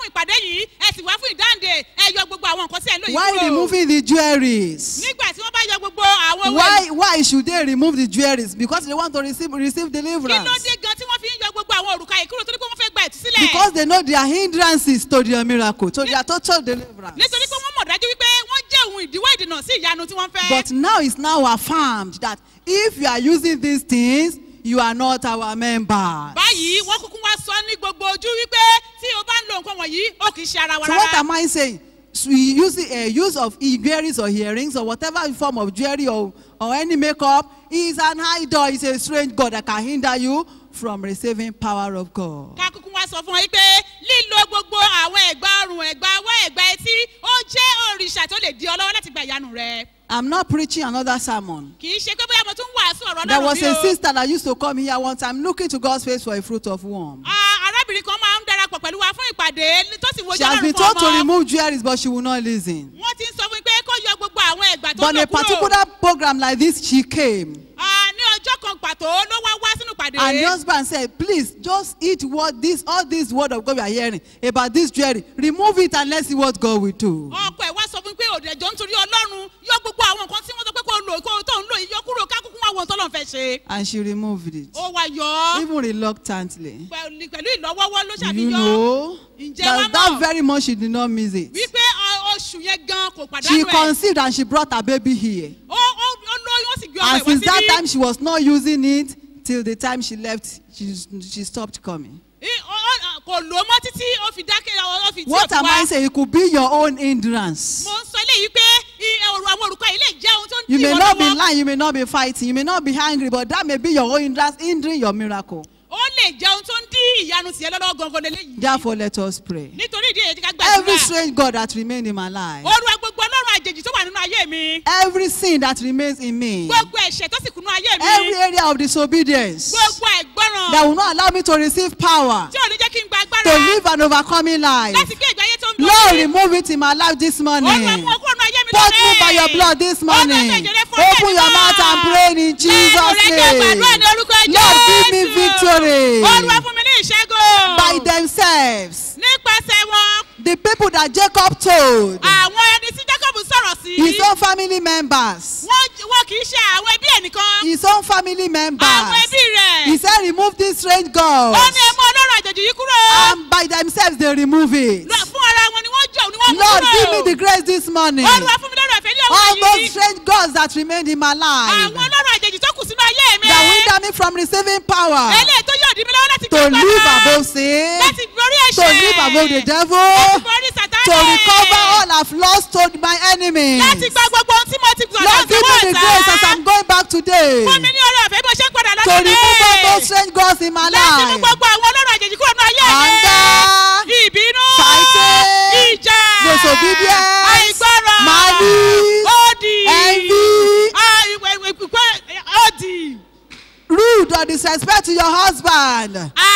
ìpàdé yìí ẹ sì wá fún ìdáǹdè ẹ yọ gbogbo àwọn nǹkan tí ẹ ń lò yìí Why kúrò. removing the jewelries? nígbà tí wọ́n bá yọ gbogbo àwọn owó Why why should they remove the jewelries? Because they want to receive receive kí ló deliverance. dé gan tí wọ́n fi ń yọ gbogbo àwọn òrùka yìí kúrò torí pé wọ́n fẹ́ gba ìtúsílẹ̀. Because they know their hindrances to their miracle, to their total deliverance. nítorí pé wọ́n mọ̀ dájú wípé wọ́n jẹ́ ohun ìdíwọ́ ìdènà sí ìyanu tí wọ́n fẹ́. But now it's now affirmed that if you are using these things, you are not our members. báyìí wọ́n kúkú wá sọ ní gbogbo ojú wípé tí o bá ń lo nǹkan wọ̀nyí ó kì í ṣe ara wa So what rárá. am I saying? So you use the uh, use of earrings or earrings or whatever form of jewelry or, or any makeup is an idol. It's a strange God that can hinder you from receiving power of God. ká kúkú wá sọ fún wọn pé lílo gbogbo àwọn ẹ̀gbà ọrùn ẹ̀gbà ọwọ́ ẹ̀gbà etí ó jẹ́ òrìṣà tó lè di ọ lọ́wọ́ láti gba ìyanu rẹ. I'm not preaching another sermon. kì í ṣe pé bóyá mo tún wàásù ọ̀rọ̀ There ọlọ́run was bí a o. sister that used to come here one time looking to God's face for a fruit of womb. Ah, arábìnrin kan máa ń darapọ̀ pẹ̀lú wa fún ìpàdé tó sì wojú She has ọlọ́run been fún told to ọmọ. remove jewelries, but she will not listen. wọ́n ti ń sọ fún mi pé kó yọ gbogbo àwọn ẹ̀gbà tó But ń in lò a kúrò. particular program like this, she came. Ah, ní ọjọ́ kan pàtó ló wá wá sínú ìpàdé. And the husband said, please just eat what this, all this word of God we are hearing about this jewelry. Remove it and let's see what God will do. ọkọ ẹ wá sọ fún mi pé òdẹjọ nítorí ọlọ́run yọ gbogbo àwọn nǹkan tí wọ́n sọ pé kó lò kó tó ń lò yìí yọ kúrò kákúkú wá wọn tọ́lọ́ fẹ́ ṣe. And she removed it. ó wá yọ ọ́ Even reluctantly. pẹ̀lú pẹ̀lú ìlọ́wọ́wọ́ ló Do ṣàbí you yọ know Ǹjẹ́ that, wá that mọ̀? very much she did not miss it? wípé ọ- oṣù yẹn gan kò She pàdánù ẹ̀. conceived and she brought her baby here. ó ó ó lóyún ó sì gbé ọmọ And ẹ̀ wá since that time, síbí. she was not using it till the time she left. She, she stopped coming. Í- ó- ó- kò lò ó mọ́ títí ó fi dákẹ́ ó fi tí ó What fi am I wá. saying? It could be your own hindrance. mo ń sọ eléyìí pé i- ọ̀rọ̀ àwọn olùkọ́ yìí lè jẹ́ ohun tó ń You dì may wọ́n not be lọ́wọ́. lying, you may not be fighting, you may not be angry, but that may be your own hindrance hindering your miracle. ó lè jẹ́ ohun tó ń dí ìyanu tiẹ̀ lọ́wọ́ gangan lélẹ́yìí. Therefore, let us pray. nítorí ìdí èyí tí ká Every gbàdúrà. strange God that remained in my life, olúwa gbogbo ọlọ́run àjèjì tó wà nínú ayé mi. every sin that remains in me, gbogbo ẹ̀ṣẹ̀ tó sì kúnú ayé mi. every area of disobedience gbogbo ẹ̀gbọ́ràn. that will not allow me to receive power tí ò ní jẹ́ kí n gba agbára. to live an overcoming life. láti gbé ìgbé ayé tó ń Lord, borí. remove it in my life this morning. olúwa mú ọkọ ọ̀nà ayé mi Touch me by your blood this morning. Open your mouth and pray in Jesus' name. Lord, give me victory olúwa fún mi ní ìṣẹ́gun. by themselves. nípasẹ̀ wọn The people that Jacob told, àwọn ẹni tí jacob sọ̀rọ̀ sí. his own family members, wọ́n wọ́n kì í ṣe àwọn ẹbí ẹ̀ nìkan. his own family àwọn members, ẹbí rẹ̀. he said, remove these strange ó gods. ní ẹmú ọlọ́run àjèjì yìí kúrò. And by themselves, they remove it. Lọ- fún ara wọn ni wọ́n jọ ni wọ́n mú Lord, kúrò. give me the grace this morning. olúwa fún mi lọ́rọ̀ ẹ̀fẹ́ ní All ọ̀wọ́ those yìí. strange gods that remained in my life, àwọn ọlọ́run àjèjì tó kù sínú ayé mi. that hinder me from receiving power eléyìí tó yóò dí mi lọ́wọ́ láti to gbé live agbára. above sin, láti borí to ẹ̀ṣẹ̀. live above the láti devil, borí sàtánì. to recover all I've lost to my enemies. láti gba gbogbo ohun tí mo ti gbọ̀dọ̀ Lord, give me the grace as I'm going back today fún mi ní orí ọ̀fẹ́ bí mo ṣe ń padà to lọ́dún remove all those strange gods in my láti mú life. gbogbo àwọn ọlọ́run àjèjì kúrò ní ayé mi. Anger, ìbínú. fighting, ìjà. disobedience, àìgbọràn. malice, òdì. envy, Ah, ìwé- ìwé- ìwé- òdì. rude or disrespect to your husband.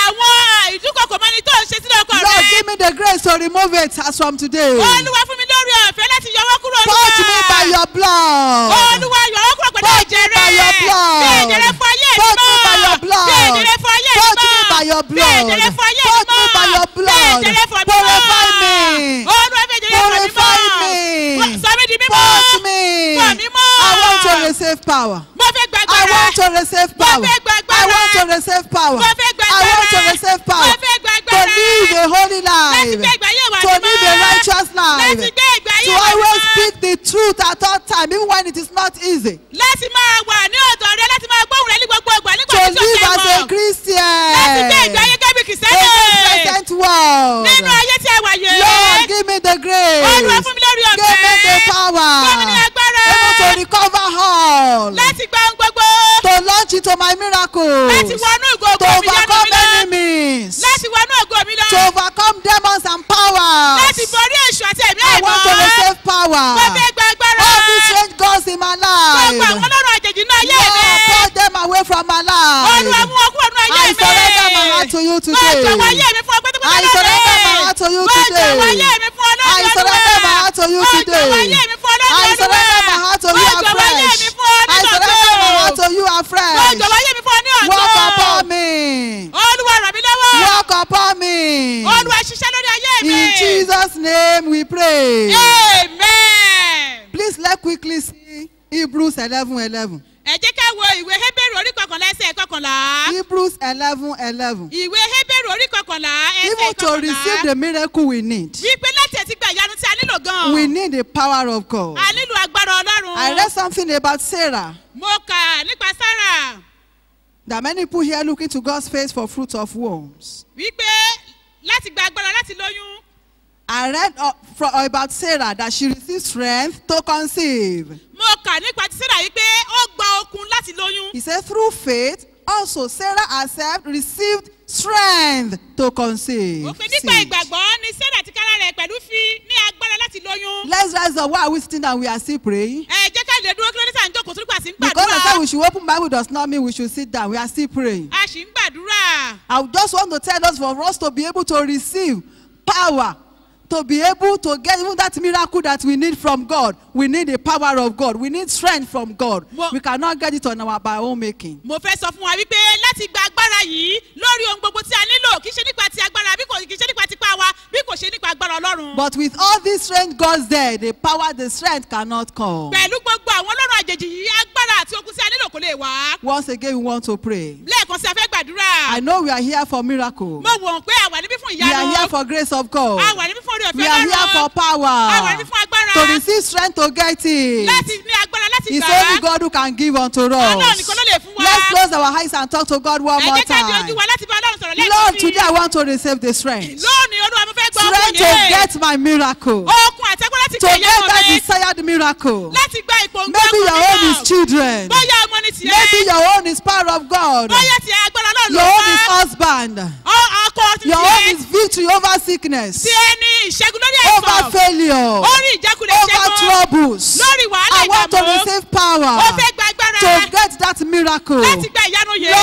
àwọn ìdúkokò mọ́ni tó ń ṣe sílẹ̀ ọkọ Lord, rẹ. give me the grace to remove it as from today. olúwa fún mi lórí ọ̀fẹ́ láti yọ wọ́n kúrò Touch me by your blood. olúwa yọ wọ́n kúrò pẹ̀lú Touch ẹ̀jẹ̀ me by your rẹ̀. blood. bí ẹ̀jẹ̀ rẹ̀ fún ayé mi Touch me by your mọ́. blood. bí ẹ̀jẹ̀ rẹ̀ fún ayé mi Touch me mọ́. by your bí blood. ẹ̀jẹ̀ rẹ̀ fún ayé mi Touch me mọ́. by your blood. bí ẹ̀jẹ̀ rẹ̀ fún mi mọ́. Purify me. olúwa bí ẹ̀jẹ̀ rẹ̀ fún mi Purify mọ́. me. sọ mi di mímọ́. Touch me. Fọ̀ mí mọ́. I want to receive power. mo fẹ́ gba I agbára. want to receive power. fẹ́ gba agbára. I want to receive power. Mo fẹ́ gba I want to agbára. receive power. Mo fẹ́ gba To agbára. live a holy láti life. gbé ìgbé ayé wa To mímọ́. live a righteous life. láti gbé ìgbé ayé To wa always mímọ́. speak the truth at all time, even when it is not easy. láti máa wà ní ọ̀dọ̀ rẹ láti máa gbóhùn rẹ ní gbogbo ìgbà nígbà To tí ó live ṣe as a mọ̀. láti gbé ìgbé Christian. ayé gẹ́bí In kìsẹ́nì. this present world. nínú ayé tí ẹ wà yé. Lord, give me the grace. Olúwa fún mi lórí ọ̀fẹ́. Give me the power. Fún mi ní agbára. Able to recover all. láti gba ohun gbogbo. To launch into my miracles. láti wọnú ìgò To ògo mi yánu overcome mi lọ. enemies. láti wọnú ògo mi lọ. To overcome demons and powers. láti borí èṣù àti ẹ̀mí I àìmọ́. want to receive power. mo fẹ́ gba agbára. All these strange gods in my gbogbo àwọn life. ọlọ́run àjèjì náà ayé Lord, mi. put them away from my olúwa life. mú wọn kúrò nínú ayé I mi. surrender my heart to you mo today. jọ̀wọ́ ayé mi fún ọ pátápátá I surrender my heart to you mo today. jọ̀wọ́ ayé mi fún ọ lọ́dún I surrender my heart to you mo jọ̀wọ́ today. ayé mi fún ọ lọ́dún I surrender my heart to you mo jọ̀wọ́ ayé afresh. mi fún ọ I nínú surrender my heart ọ̀tọ̀. to you mo afresh. jọ̀wọ́ ayé mi fún ọ ní ọ̀tọ̀. Walk upon me. olúwa ràn mí lọ́wọ́. Walk upon me. olúwa ṣiṣẹ́ lórí ayé mi. In Jesus' name we pray. amen. Please let's quickly see Hebrews 11 11. ẹ jẹ́ ká wo ìwé hébérù orí kọkànlá ẹsẹ̀ kọkànlá. Hebrews 11 11. ìwé hébérù orí kọkànlá ẹsẹ̀ Even to receive kọkànlá. the miracle we need, wípé láti ẹ̀tí gba ìyanu tí a nílò gan. we need the power of God. a nílò agbára ọlọ́run. I read something about Sarah mo kà nípa sára that many people here looking to God's face for fruit of wombs. wípé láti gba agbára láti lóyún. I read uh, from, about Sarah that she received strength to conceive. mo kà nípa ti sarah wípé ó gba okun láti lóyún. He said, through faith, also Sarah herself received strength to conceive. ó pe nípa Seed. ìgbàgbọ́ ni sarah ti kára rẹ̀ pẹ̀lú fi ní agbára láti lóyún. Let's rise up. Why are we sitting down? We are still praying. ẹ jẹ́ ká lè dúró kí ló dé tá à ń jókòó torí pàṣẹ ń Because I said we gbàdúrà. should open Bible does not mean we should sit down. We are still praying. a sì ń gbàdúrà. I just want to tell us for us to be able to receive power, to be able to get even that miracle that we need from God. We need the power of God. We need strength from God. Mo- We cannot get it on our by our own making. mo fẹ́ sọ fún wa wípé láti gba agbára yìí lórí ohun gbogbo tí a nílò kì í ṣe nípa ti agbára bí kò kì í ṣe nípa tipa wa bí kò ṣe nípa agbára ọlọ́run. But with all these strength God's there, the power, the strength cannot come. pẹ̀lú gbogbo àwọn ọlọ́run àjèjì yìí agbára àti okun tí a nílò kò lè wá. Once again, we want to pray. lẹ́ẹ̀kan sí a fẹ́ gbàdúrà. I know we are here for miracle. mo wọ̀n pé àwa níbí fún We are here ìyanu. for grace of God. àwa níbí fún orí We ọ̀fẹ́ are here for lọ́rùn. àwa níbí power. fún agbára. To receive strength to get it. láti ní agbára láti It's gbà only á. God who can give unto Ọlọ́run us. nìkan ló lè fún wa. Let's close our eyes and talk to God one ẹ more jẹ́ ká di ojú time. wa láti bá ọlọ́run sọ̀rọ̀ lẹ́ẹ̀kan Lord, sí. today I want to receive the strength. lónìí olúwa mo fẹ́ gbọ́ Strength okun to yìí. get my miracle. okun àti agbára láti To gbé get ìyanu that mi. desired miracle. láti gba ipò ń Maybe your own is children. bóyá ọmọ ni tiẹ̀. Maybe your own is power of God. bóyá tiẹ̀ agbára náà ló Your own is wá. husband. Ọ- ọkọ ti Your own tiẹ̀. is victory over sickness, tiẹ̀ ní ìṣẹ́gun lórí over àìsàn. failure, orí ìjákulẹ̀ over ìṣẹ́gun. troubles. lórí wàhálà I want to ìdààmú. receive power ó fẹ́ gba agbára. to get that miracle. láti gba ìyanu yìí.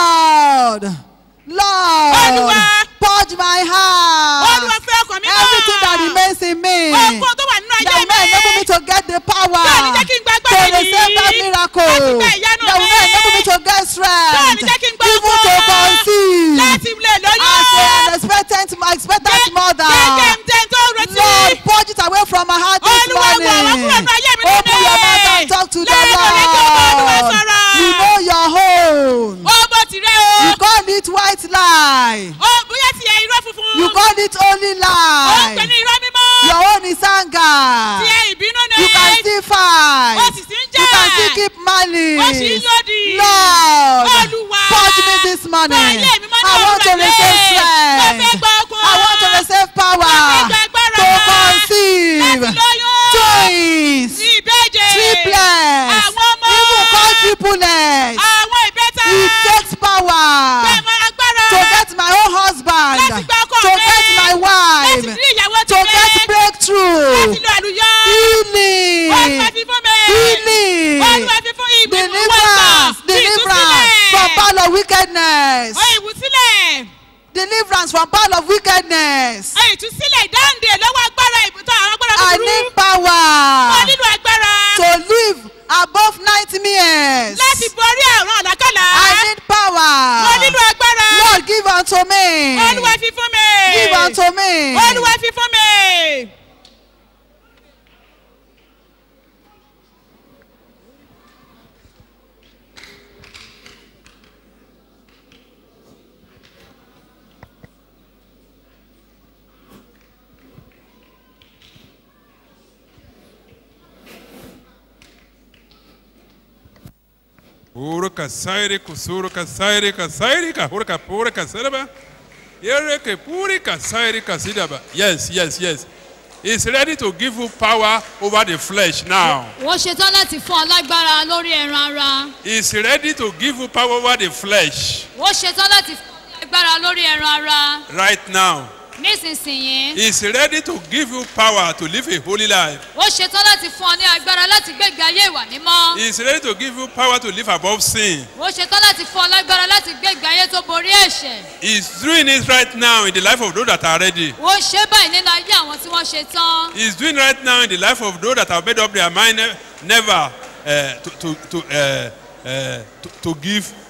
Lord, Lord, Olúwa. purge my heart. olúwa fẹ́ ọkàn mi náà. Everything that remains in me. Ohunkóhun tó wà nínú ayé That may enable me mi. to get the power Bẹ́ẹ̀ ni jẹ́ kí n gba to agbára receive that yìí. miracle. Láti gba ìyanu That will mi. enable me to get Bẹ́ẹ̀ strength. ni jẹ́ kí n gba Even to agbára. conceive. láti lè lóyún. As an expectant, expectant mother. Jẹ́ jẹ́ tó retí. Lord, purge it away from my heart this Olúwa wọ̀ wá morning. kúrò nínú ayé mi Open lónìí. your mouth and talk to the Lẹ́nu rẹ̀ kí o bá Olúwa Lord. sọ̀rọ̀. You know your own. ó bó tirẹ̀ o. You call it white lie. ó bóyá tiẹ̀ irọ́ funfun. You call it only ó ń pè ní lie. irọ́ mímọ́. Your own is anger. tiẹ̀ ìbínú ni. You can still fight. ó sì sí ń jà. You can still keep ó sì ń malice. lòdì. Lord, Olúwa. purge me this morning. Fọ ilé mi mọ́ ní I want to òwúrọ̀ receive yìí. Mo fẹ́ strength. gba okun. I want to receive power Mo fẹ́ gba agbára. to conceive láti lóyún. twins, ìbejì. triplets, àwọn ọmọ. even quadruplets. àwọn ìbẹ́ta. It takes power Bẹ́ẹ̀ni agbára. to get my own husband, Láti gba ọkọ to mi. get my láti wife, rí ìyàwó to tèmi. get breakthrough, láti lo àlùyọ. healing, Olúwa fi fún mi. healing, Olúwa fi fún ìwé deliverance, deliverance from power of wickedness, Ó ìwúsílẹ̀. deliverance from power of wickedness. Ó ìtúsílẹ̀ ìdáǹdè lọ́wọ́ agbára ìbùtọ́ àwọn agbára I búburú. need Ó power nílò agbára. to live above 90 years. láti borí àrùn àlákàlà. I need Mo power. nílò agbára. Lord, give unto me. Olúwa fi fún mi. Give unto me. Olúwa fi fún mi. Uruka sairi kusuruka sairi ka sairi ka huruka purika sidaba. Yereke purika sairi ka sidaba. Yes, yes, yes. He's ready to give you power over the flesh now. wọ́n ṣetán láti fún ọ lágbára lórí ẹran ara He's ready to give you power over the flesh wọ́n ṣetán láti fún ọ lágbára lórí ẹran ara right now. nísinsìnyí He's ready to give you power to live a holy life. wọ́n ṣetán láti fún ọ ní agbára láti gbégbé ayé ìwà mímọ́ He's ready to give you power to live above sin. wọ́n ṣetán láti fún ọ lágbára láti gbégbé ayé tó borí ẹ̀ṣẹ̀ He's doing it right now in the life of those that are ready. wọ́n ṣe báyìí nínú ayé àwọn tí wọ́n ṣe tán He's doing right now in the life of those that have made up their mind ne- never uh, to, to, to, uh, uh, to, to give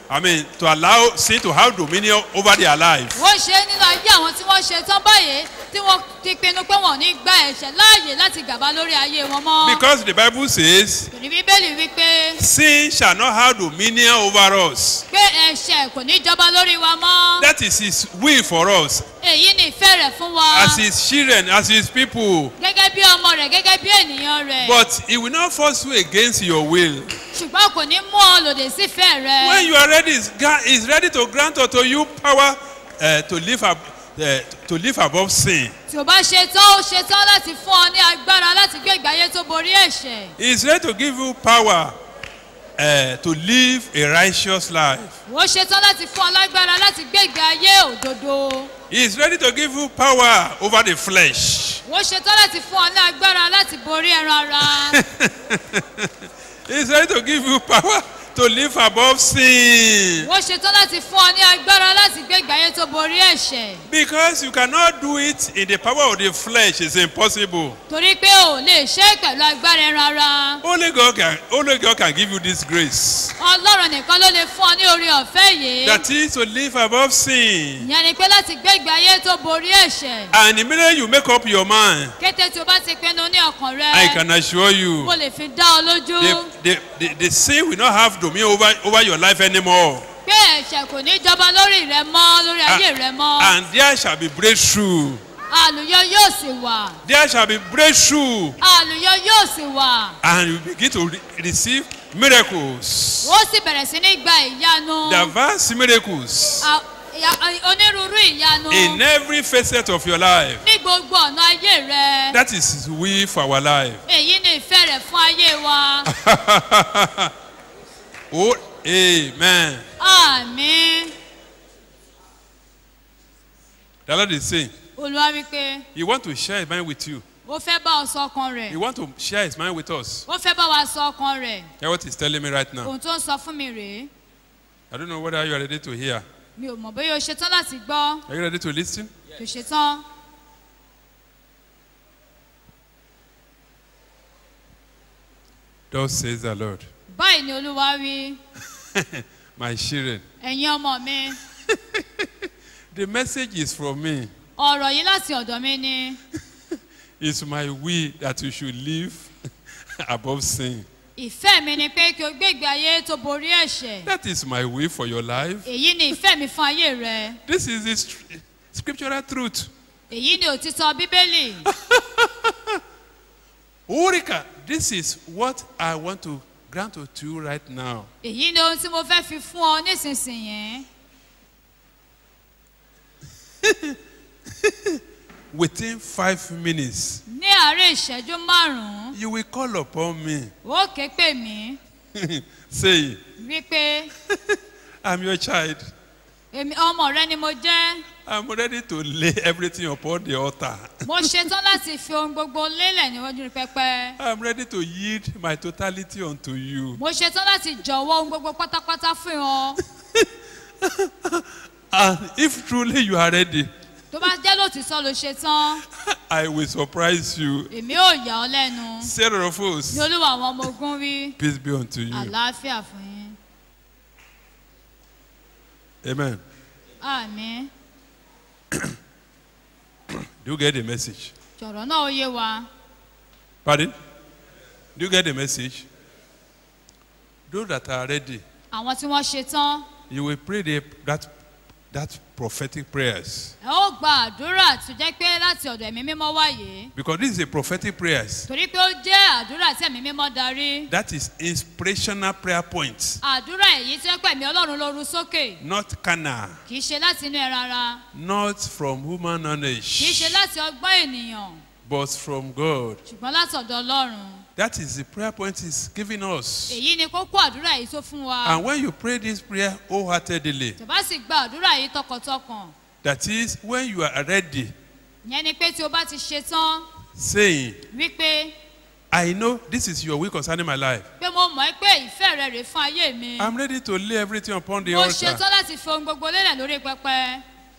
I mean, to allow sin to have dominion over their life. ó ṣe é nínú ayé àwọn tí wọ́n ṣe tán báyìí tí wọ́n ti pinnu pé wọ́n ò ní gba ẹ̀ṣẹ̀ láàyè láti gàba lórí ayé wọn mọ́. Because the Bible says, Torí bíbélì wípé sin shall not have dominion over us. pé ẹ̀ṣẹ̀ kò ní jọba lórí wa mọ́. That is His will for us, èyí ni ìfẹ́ rẹ̀ fún wa. as His children, as His people. gẹ́gẹ́ bí ọmọ rẹ̀ gẹ́gẹ́ bí ènìyàn rẹ̀. But He will not force you against your will. ṣùgbọ́n kò ní mú ọ lòdì sífẹ̀ẹ́ rẹ̀. When you are ready, He's gra- He's ready to grant unto you power uh, to live ab- uh, to live above sin. tí o bá ṣe tán ó ṣe tán láti fún ọ ní agbára láti gbé ìgbé ayé tó borí ẹ̀ṣẹ̀. He's ready to give you power uh, to live a righteous life. ó ṣe tán láti fún ọ lágbára láti gbé ìgbé ayé òdodo. He's ready to give you power over the flesh. ó ṣe tán láti fún ọ ní agbára láti borí ẹran ara. He's ready to give you power to live above sin. ó ṣe tán láti fún ọ ní agbára láti gbé ìgbé ayé tó borí ẹ̀ṣẹ̀. Because you cannot do it in the power of the flesh, it's impossible. torí pé o lè ṣe é pẹ̀lú agbára ẹran ara. Only God can, only God can give you this grace. ọlọ́run nìkan ló lè fún ọ ní orí ọ̀fẹ́ yìí. That is to live above sin. ìyẹn ni pé láti gbé ìgbé ayé tó borí ẹ̀ṣẹ̀. And the minute you make up your mind, kété tí o bá ti pinnu ní ọkàn rẹ. I can assure you, mo lè fi dá ọ lójú. the, the, the, the sin will not have dominion over, over your life anymore. pé ẹ̀ṣẹ̀ kò ní jọba lórí rẹ mọ́ lórí ayé rẹ mọ́. And there shall be breakthrough. àlùyọ yóò sì wà. There shall be breakthrough. àlùyọ yóò sì wà. And you begin to re- receive miracles. ó sì bẹ̀rẹ̀ sí ní gba ìyanu. Diverse miracles À- ìyà- onírúurú ìyanu. in every facet of your life. ní gbogbo ọ̀nà ayé rẹ. That is His will for our life. èyí ni ìfẹ́ rẹ̀ fún ayé wa. oh, amen. àmín. The Lord is saying, olúwa wípé He want to share His mind with you. ó fẹ́ bá ọ sọ ọkàn rẹ̀. He want to share His mind with us. ó fẹ́ bá wa sọ ọkàn rẹ̀. Hear what He's telling me right now. ohun tó ń sọ fún mi rèé. I don't know whether you are ready to hear. mi ò mọ̀ bóyá o ṣetán láti gbọ́. Are you ready to listen? kò ṣetán. Thus says the Lord. báyìí ni olúwa wí. My children, ẹ̀yin ọmọ mi. the message is from me. ọ̀rọ̀ yìí láti ọ̀dọ̀ mi ni. It's my will that you should live above sin. ìfẹ́ mi ni pé kí o gbé ìgbé ayé tó borí ẹ̀ṣẹ̀. That is my will for your life. èyí ni ìfẹ́ mi fún ayé rẹ. This is the str- scriptural truth. èyí ni òtítọ́ bíbélì. Urika, this is what I want to grant to you right now. èyí ni ohun tí mo fẹ́ fi fún ọ nísinsìnyí. Within five minutes, ní àárẹ̀ ìṣẹ́jú márùn-ún you will call upon me. ó ké pè mí Say, wípé I'm your child. èmi ọmọ rẹ ni mo jẹ́. I'm ready to lay everything upon the altar. mo ṣetán láti fi ohun gbogbo lélẹ̀ níwájú pẹpẹ. I'm ready to yield my totality unto you. mo ṣetán láti jọ̀wọ́ ohun gbogbo pátápátá fún ọ. And if truly you are ready, tó bá jẹ́ lòtítọ́ ló ṣetán I will surprise you. èmi ò yà ọ́ lẹ́nu. Sarah of hosts, ní olúwa àwọn ọmọ ogun wí peace be unto you. àlàáfíà fún yín. Amen. àmín Do you get the message? jọ̀rọ̀ náà ó yé wa. Pardon? Do you get the message? Those that are ready, àwọn tí wọ́n ṣetán you will pray the, that, that prophetic prayers. ẹ ó gba àdúrà tó jẹ́ pé láti ọ̀dọ̀ ẹ̀mí mímọ́ wáyé. Because this is a prophetic prayers. torí pé ó jẹ́ àdúrà tí ẹ̀mí mímọ́ darí. That is inspirational prayer points, àdúrà èyí tí ó pẹ̀mí ọlọ́run lóru sókè not carnal, kì í ṣe láti inú ẹran ara not from human kì í ṣe knowledge, láti ọgbọ́n ènìyàn but from God. ṣùgbọ́n láti ọ̀dọ̀ ọlọ́run. That is the prayer point He's giving us. èyí ni kókó àdúrà yìí tó fún wa. And when you pray this prayer wholeheartedly, tó bá sì gba àdúrà yìí tọkàntọkàn that is when you are ready, ìyẹn ni pé tí o bá ti ṣe tán saying, wípé I know this is your will concerning my life. pé mo mọ̀ ẹ́ pé ìfẹ́ rẹ rè fún ayé mi. I'm ready to lay everything upon the mo altar. ṣetán láti fi ohun gbogbo lélẹ̀ lórí pẹpẹ.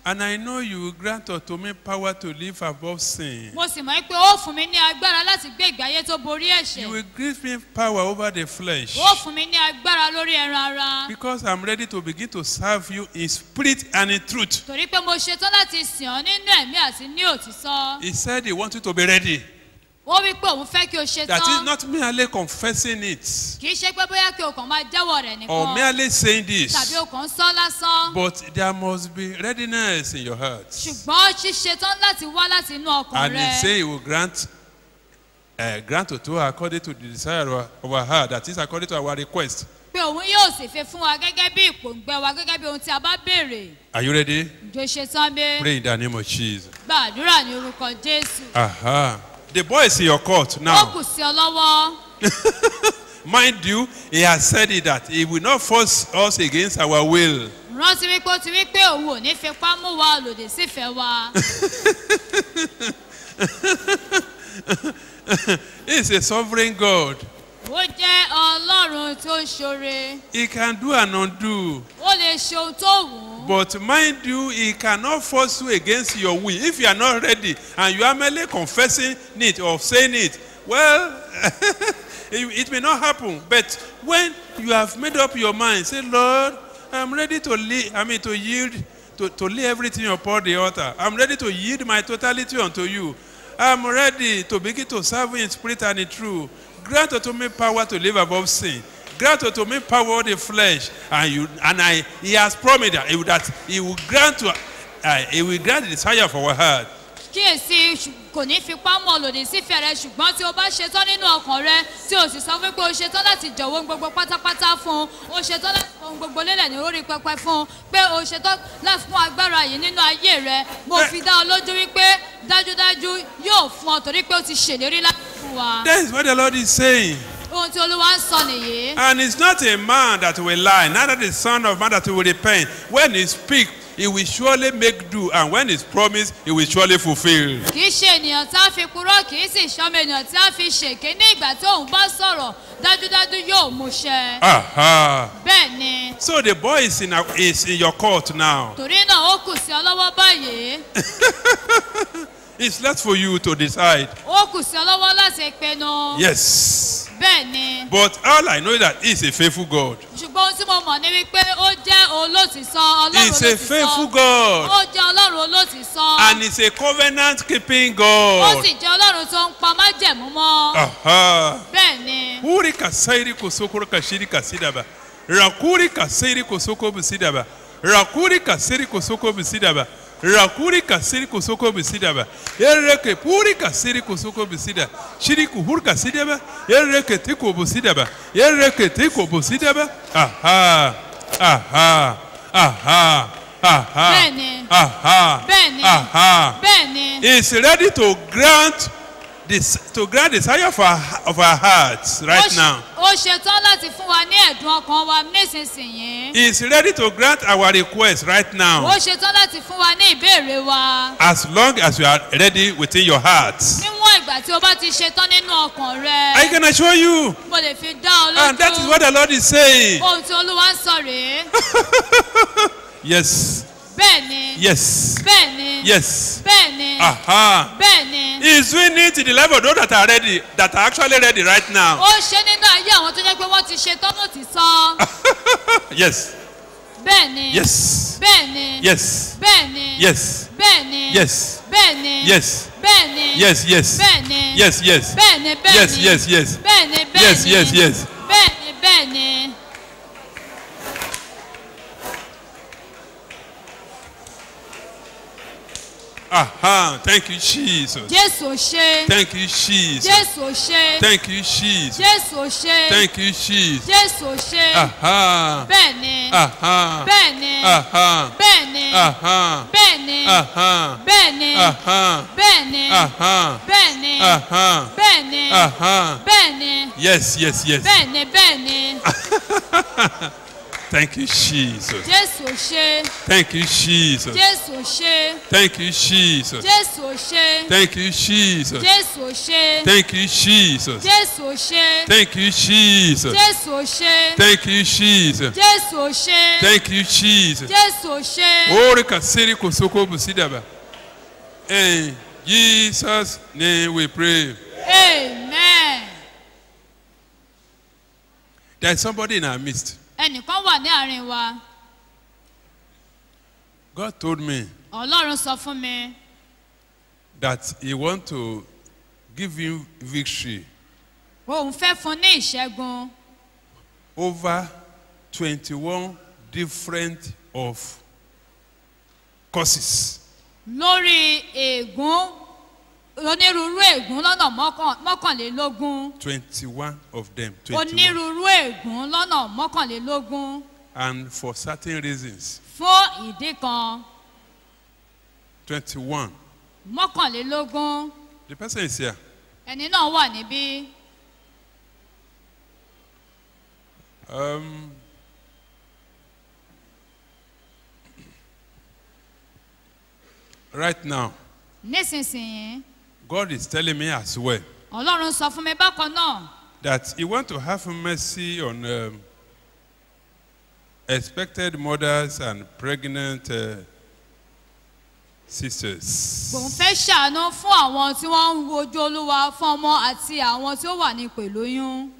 And I know you will grant unto me power to live above sin. mo sì mọ̀ pé ó fún mi ní agbára láti gbé ìgbé ayé tó borí You ẹ̀ṣẹ̀ will give me power over the flesh. ó fún mi ní agbára lórí ẹran ara Because I'm ready to begin to serve you in spirit and in truth. torí pé mo ṣetán láti sìn ọ́ nínú ẹ̀mí àti ní òtítọ́ He said he wants you to be ready. ó wí pé òun fẹ́ kí o That is ṣetán not merely confessing it kì í ṣe pé bóyá kí o kàn máa jẹ́wọ́ rẹ̀ or nìkan merely saying tàbí this, o kàn ń sọ lásán but there must be readiness in your heart. ṣùgbọ́n ṣíṣetán láti wá láti inú ọkàn And he rẹ say he will grant uh, grant to us according to the desire of our, of our heart, that is according to our request. pé òun yóò sì fi fún wa gẹ́gẹ́ bí ìpòǹgbẹ wa gẹ́gẹ́ bí ohun tí a bá béèrè Are you ready? ìjọ ṣetán bí Pray in the name of Jesus. gbàdúrà ní orúkọ jésù Aha. The boy is in your court ó now. kù sí ọ lọ́wọ́ Mind you, he has said it that he will not force us against our will. rántí wípé ó ti wí pé òun ò ní fipá mú wa lòdì sífẹ̀ẹ́ wa He is a sovereign God. ó jẹ́ ọlọ́run tó ń ṣoore He can do and undo. ó lè ṣe ohun tó wù ú But mind you, he cannot force you against your will. If you are not ready and you are merely confessing it or saying it, well, it, it may not happen. But when you have made up your mind, say, Lord, I'm ready to leave, I mean to yield, to, to lay everything upon the altar. I'm ready to yield my totality unto you. I'm ready to begin to serve you in spirit and in truth. Grant unto me power to live above sin. Grant unto me power over the flesh. And you and I he has promised that he will, that he will grant to uh, he will grant the desire of our heart. kíyèsí ṣù- kò ní fipá mọ́ lòdì sífẹ̀ẹ́ rẹ ṣùgbọ́n tí o bá ṣetán nínú ọkàn rẹ tí o sì sọ fún pé o ṣetán láti jọ̀wọ́ ohun gbogbo pátápátá fún un o ṣetán láti fọ ohun gbogbo lélẹ̀ ní orí pẹpẹ fún un pé o ṣetán láti fún agbára yìí nínú ayé rẹ mo fi dá ọ lójú wípé dájúdájú yóò fún ọ torí pé o ti ṣèlérí láti fún wa That is what the Lord is saying. ohun tí olúwa ń sọ nìyí And it's not a man that will lie, neither the son of man that will repent. When he speak, he will surely make do, and when he's promised, he will surely fulfill. kì í ṣe ènìyàn tí a fi purọ́ kì í sì ṣọmọ ènìyàn tí a fi ṣèké ní ìgbà tí òun bá sọ̀rọ̀ dájúdájú yóò mú ṣẹ Aha. bẹ́ẹ̀ ni So the boy is in, a, is in your court now. torí náà ó kù sí ọ lọ́wọ́ báyìí It's left for you to decide. ó kù sí ọ lọ́wọ́ láti pinnu Yes. bẹ́ẹ̀ ni But all I know is that he's a faithful God. ṣùgbọ́n ohun tí mo mọ̀ ni wípé ó jẹ́ olótìsọ ọlọ́run He's a faithful olótìsọ God. ó jẹ́ ọlọ́run olótìsọ And he's a covenant keeping ó God. sì jẹ́ ọlọ́run tó ń pa májẹ̀mú mọ́ Aha. bẹ́ẹ̀ ni Huri kasairi kosokoro kashiri kasidaba. Rakuri kasairi kosoko bisidaba. Rakuri kasiri kosoko bisidaba. Rakuri kasiri kosoko bisidaba. Ereke puri kasiri kosoko bisida. Shiri kuhur kasidaba. Ereke tiko bisidaba. Ereke tiko bisidaba. Aha. Aha. Aha. Aha. Bẹ́ẹ̀ni. Aha. Bẹ́ẹ̀ni. Aha. bẹ́ẹ̀ ni is ready to grant this to grant the desire of our of our hearts Ó right ṣe- now. ó ṣetán láti fún wa ní ẹ̀dùn ọkàn wa nísinsìnyí He is ready to grant our request right ó now ṣetán láti fún wa ní ìbéèrè wa as long as you are ready within your heart. níwọ̀n ìgbà tí o bá ti ṣetán nínú ọkàn I rẹ can assure you mo lè fi dá ọ and that is lójú what the Lord is saying. ohun tí olúwa ń sọ rèé Yes. bẹ́ẹ̀ ni Yes. bẹ́ẹ̀ ni Yes. bẹ́ẹ̀ ni Aha. bẹ́ẹ̀ ni He is doing it in the level of those that are ready, that are actually ready right now. ó ṣe nínú ayé àwọn tó jẹ́ pé wọ́n ti ṣetán ló ti sọ Yes. bẹ́ẹ̀ ni Yes. bẹ́ẹ̀ ni Yes. bẹ́ẹ̀ ni Yes. bẹ́ẹ̀ ni Yes. bẹ́ẹ̀ ni Yes. bẹ́ẹ̀ ni Yes. Yes. bẹ́ẹ̀ ni Yes. Yes. bẹ́ẹ̀ ni bẹ́ẹ̀ Yes. ni Yes. Yes. bẹ́ẹ̀ ni bẹ́ẹ̀ Yes. ni Yes. Yes. bẹ́ẹ̀ ni bẹ́ẹ̀ ni Aha. Thank you, Jesus. jésù ò ṣe Thank you, Jesus. jésù ò ṣe Thank you, Jesus. jésù ò ṣe Thank you, Jesus. jésù ò ṣe Aha. bẹ́ẹ̀ ni Aha. bẹ́ẹ̀ ni Aha. bẹ́ẹ̀ ni Aha. bẹ́ẹ̀ ni Aha. bẹ́ẹ̀ ni Aha. bẹ́ẹ̀ ni Aha. bẹ́ẹ̀ ni Aha. bẹ́ẹ̀ ni Aha. bẹ́ẹ̀ ni Yes, yes, yes. bẹ́ẹ̀ ni bẹ́ẹ̀ ni Thank you, Jesus. jésù ò ṣe Thank you, Jesus. jésù ò ṣe Thank you, Jesus. jésù ò ṣe Thank you, Jesus. jésù ò ṣe Thank you, Jesus. jésù ò ṣe Thank you, Jesus. jésù ò ṣe Thank you, Jesus. jésù ò ṣe Thank you, Jesus. jésù ò ṣe Ore kasiri kosoko busidaba. In Jesus' name we pray. amen There is somebody in our midst. ẹnìkan wà ní àárín wa God told me ọlọ́run sọ fún mi that He want to give him victory òun fẹ́ fún ní ìṣẹ́gun over 21 different of causes. lórí ègún onírúurú ègún lọ́nà mọ́kàn- mọ́kànlélógún 21 of them. 21. onírúurú ègún lọ́nà mọ́kànlélógún And for certain reasons. fún ìdí kan 21. mọ́kànlélógún The person is here. ẹni náà wà níbí Um, right now, nísinsìnyí God is telling me as well ọlọ́run sọ fún mi bákan náà that He want to have mercy on um, expected mothers and pregnant uh, sisters. òun fẹ́ ṣàánú fún àwọn tí wọ́n ń wojú olúwa fún ọmọ àti àwọn tí ó wà ní ìpè lóyún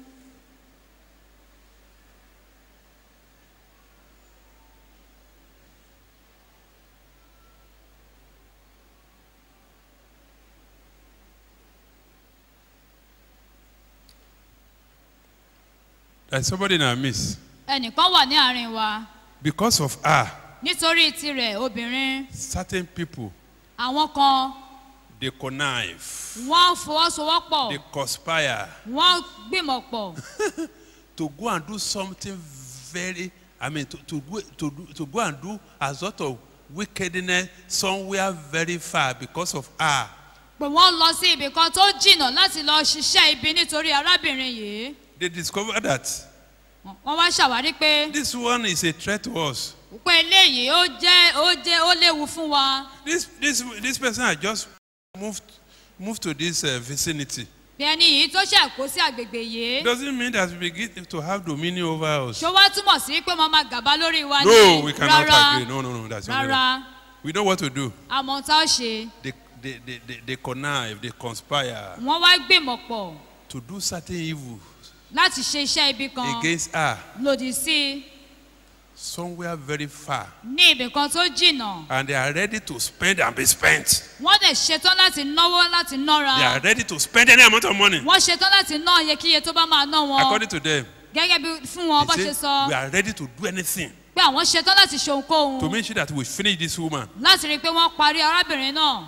There's somebody in our midst. ẹnìkan wà ní àárín wa Because of her, nítorí tirẹ̀ obìnrin certain people àwọn kan they connive, wọ́n fọwọ́sowọ́pọ̀ they conspire wọ́n gbìmọ̀ pọ̀ to go and do something very, I mean, to, to, go, to, do, to go and do a sort of wickedness somewhere very far because of her. pé wọ́n lọ sí ibì kan tó jìnnà láti lọ ṣiṣẹ́ ibi nítorí arábìnrin yìí They discovered that wọ́n wá ṣàwárí pé this one is a threat to us. pé eléyìí ó jẹ́ ó jẹ́ ó léwu fún wa This, this, this person had just moved, moved to this uh, vicinity. bí ẹni yìí tó ṣàkó sí àgbègbè yìí Doesn't mean that we begin to have dominion over us. ṣó wá túmọ̀ sí pé wọ́n máa gàba lórí wa No, we ní cannot rárá agree. No, no, no, that's not rárá We know what to do. àmọ́ tá ó ṣe They, they, they, they, they connive, they conspire wọ́n wá gbìmọ̀ pọ̀ to do certain evil láti ṣe iṣẹ́ ibi kan against her lòdì sí i somewhere very far. ní ibì kan tó jìnnà And they are ready to spend and be spent. wọ́n dẹ̀ ṣetán láti náwó láti nára They are ready to spend any amount of money. wọ́n ṣetán láti ná iyekíye tó bá máa ná wọn According to them, gẹ́gẹ́ bí fún wọn bá they ṣe say, sọ we are ready to do anything pé àwọn ṣetán láti ṣe ohunkóhun to make sure that we finish this woman. láti rí i pé wọ́n parí arábìnrin náà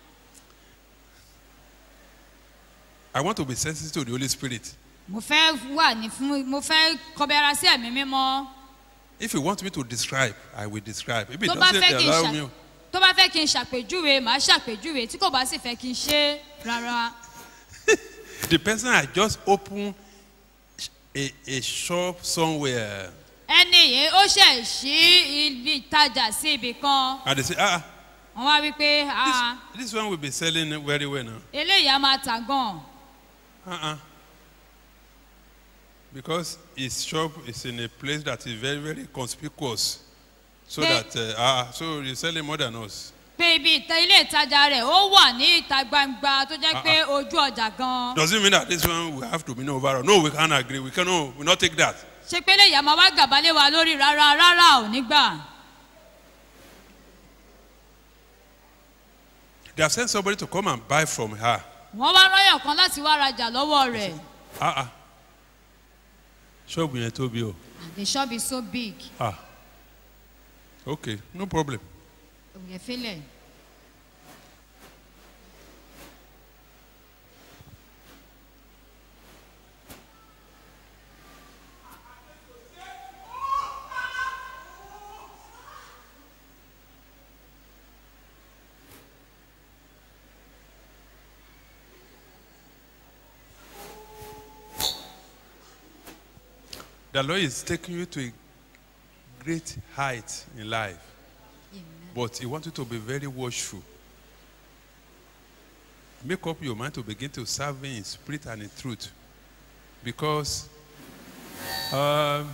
I want to be sensitive to the Holy Spirit. mo fẹ́ wà ní fún mo fẹ́ kọbi ara sí ẹ̀mí mímọ́ If you want me to describe, I will describe. If it tó bá doesn't fẹ́ kí n allow ṣà me, tó bá fẹ́ kí n ṣàpèjúwe màá ṣàpèjúwe tí kò bá sì fẹ́ kí n ṣe é rárá the person had just opened a, a shop somewhere. ẹni yìí ó ṣẹ̀ sí ibi ìtajà sí ibì kan And they say, ah, wọ́n wá wí pé this, "Ah, this one will be selling very well now. eléyìí á máa tà gan Uh-uh. Because his shop is in a place that is very, very conspicuous. So Hey. that, uh, ah, so you're selling more than us. pé ibi ìta ilé ìtajà rẹ̀ ó wà ní ìta gbangba tó jẹ́ pé ojú ọjà gan Does it mean that this one we have to be over? No, we can't agree. We cannot, we not take that. ṣe pé eléyìí á máa wá gàbálé wa lórí rárá rárá ò ní gbà They have sent somebody to come and buy from her. wọ́n wá ráyàn kan láti wá rajà lọ́wọ́ rẹ̀ Ah, ah. Ṣọ́ọ̀bù yẹn tóbi o. the shop is so big Ah. Okay, no problem. òye fílẹ̀ The Lord is taking you to a great height in life, but He wants you to be very watchful. Make up your mind to begin to serve Him in spirit and in truth, because um,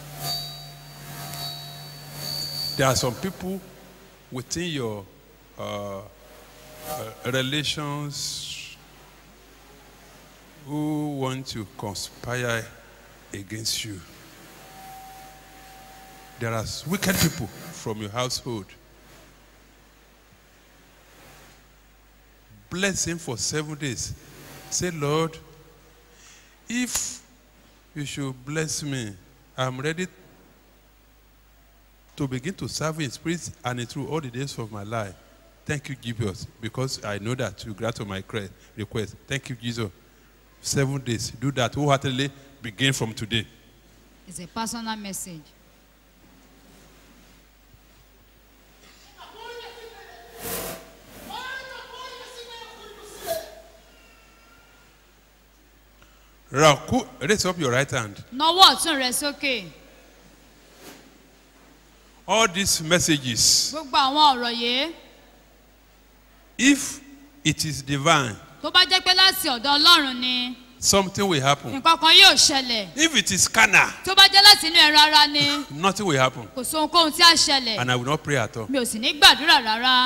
there are some people within your uh, uh, relations who want to conspire against you. There are wicked people from your household. Bless him for seven days. Say, Lord, if you should bless me, I'm ready to begin to serve in spirit and in truth all the days of my life. Thank you, Jesus, because I know that you grant my cre- request. Thank you, Jesus. Seven days. Do that wholeheartedly. Begin from today. It's a personal message. Raku, raise up your right hand. Nawọ́ ọ̀tún rẹ sókè. All these messages, Gbogbo àwọn ọ̀rọ̀ yìí if it is divine, tó bá jẹ́ pé láti ọ̀dọ̀ Ọlọ́run ni something will happen. nǹkan kan yóò ṣẹlẹ̀. If it is carnal, Tó bá jẹ́ láti inú ẹran ara ni nothing will happen. kò sí ohunkóhun tí a ṣẹlẹ̀. And I will not pray at all. Mi ò sì ní gbàdúrà rárá.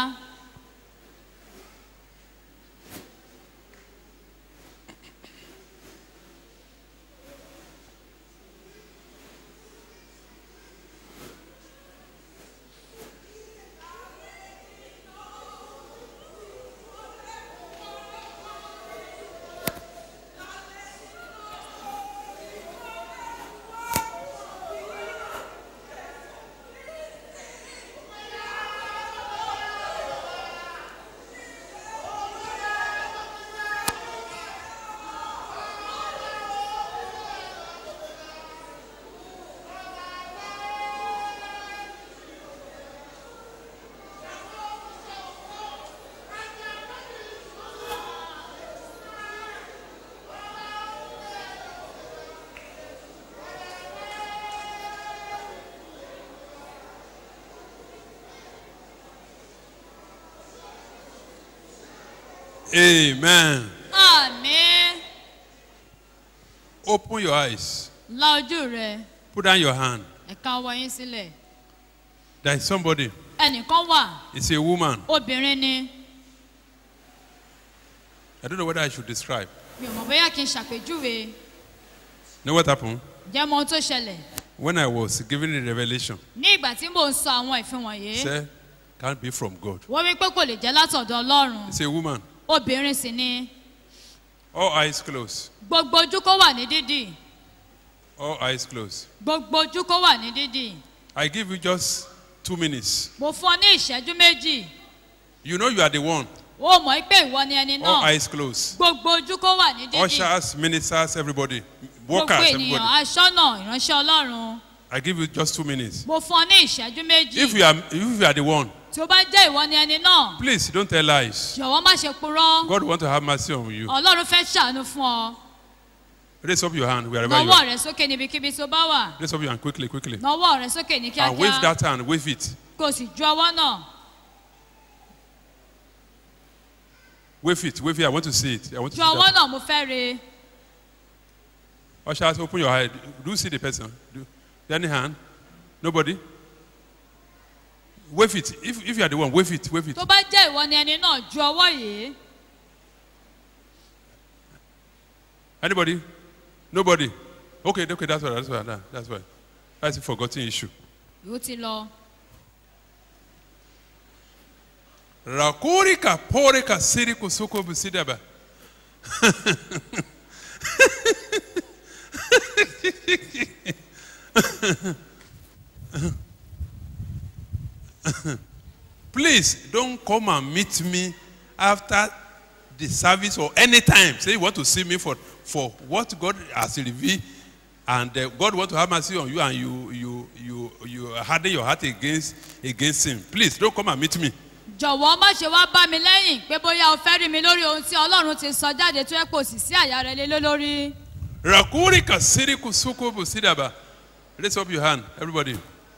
Amen. Àmín. Open your eyes. La ojú rẹ, Put down your hand. ẹ̀ka ọwọ́ yín sílẹ̀. There is somebody. Ẹnìkan wà, It's a woman. obìnrin ni. I don't know whether I should describe. Mi ò mọ̀ bóyá kí n ṣàpèjúwe. You know what happened? Jẹ́ mọ ohun tó ṣẹlẹ̀. When I was giving the revelation, Ní ìgbà tí mò ń sọ àwọn ìfin wọ̀nyí, said, can't be from God. wọ́n wí pé kò lè jẹ́ látọ̀dọ̀ Ọlọ́run. It's a woman. Obìnrin sì ni. All eyes closed. Gbogbo ojú kó wà ní dídì. All eyes closed. Gbogbo ojú kó wà ní dídì. I give you just two minutes. Mo fún ọ ní ìṣẹ́jú méjì. You know you are the one. Ó mọ̀ pé ìwọ ni ẹni All náà. eyes closed. Gbogbo ojú kó wà ní dídì. Ushers, ministers, everybody. Gbogbo Workers, ènìyàn everybody. aṣọ́nà ìránṣẹ́ Ọlọ́run. I give you just two minutes. Mo fún ọ ní ìṣẹ́jú méjì. If you are, if you are the one, Tí ó bá jẹ́ ìwọ ni ẹni náà, please don't tell lies. jọ̀wọ́ má ṣe purọ́. God want to have mercy on you. Ọlọ́run fẹ́ ṣàánú fún ọ. Raise up your hand wherever you Nawọ́ are. rẹ sókè níbikíbi tó bá wà. Raise up your hand quickly, quickly. Nawọ́ rẹ sókè ní And wave kíákíá. that hand, wave it. Kò sì ju ọwọ́ náà. Wave it, wave it. I want to see it. I want to Ju see ọwọ́ that. náà mo fẹ́ re. Ushers, open your eye. Do you see the person? Do any hand? Nobody? Wave it. If, if you are the one, wave it, wave it. Tó bá jẹ́ ìwọ ni ẹni náà ju ọwọ́ yìí. Anybody? Nobody? Okay, okay, that's why, that's why, that- that's why. That's a forgotten issue. Yóò ti lọ. Rakurika porika siriku suko busidaba. Please don't come and meet me after the service or anytime. Say you want to see me for, for what God has revealed and uh, God want to have mercy on you and you you you you harden your heart against against him. Please don't come and meet me. Jọ̀wọ́ má ṣe wá bá mi lẹ́yìn pé bóyá o fẹ́ rí mi lórí ohun tí Ọlọ́run ti sọ jáde tó yẹ kó sì sí àyà rẹ lé lé lórí. Rakuri kasiri kusuko busidaba. Raise up your hand, everybody.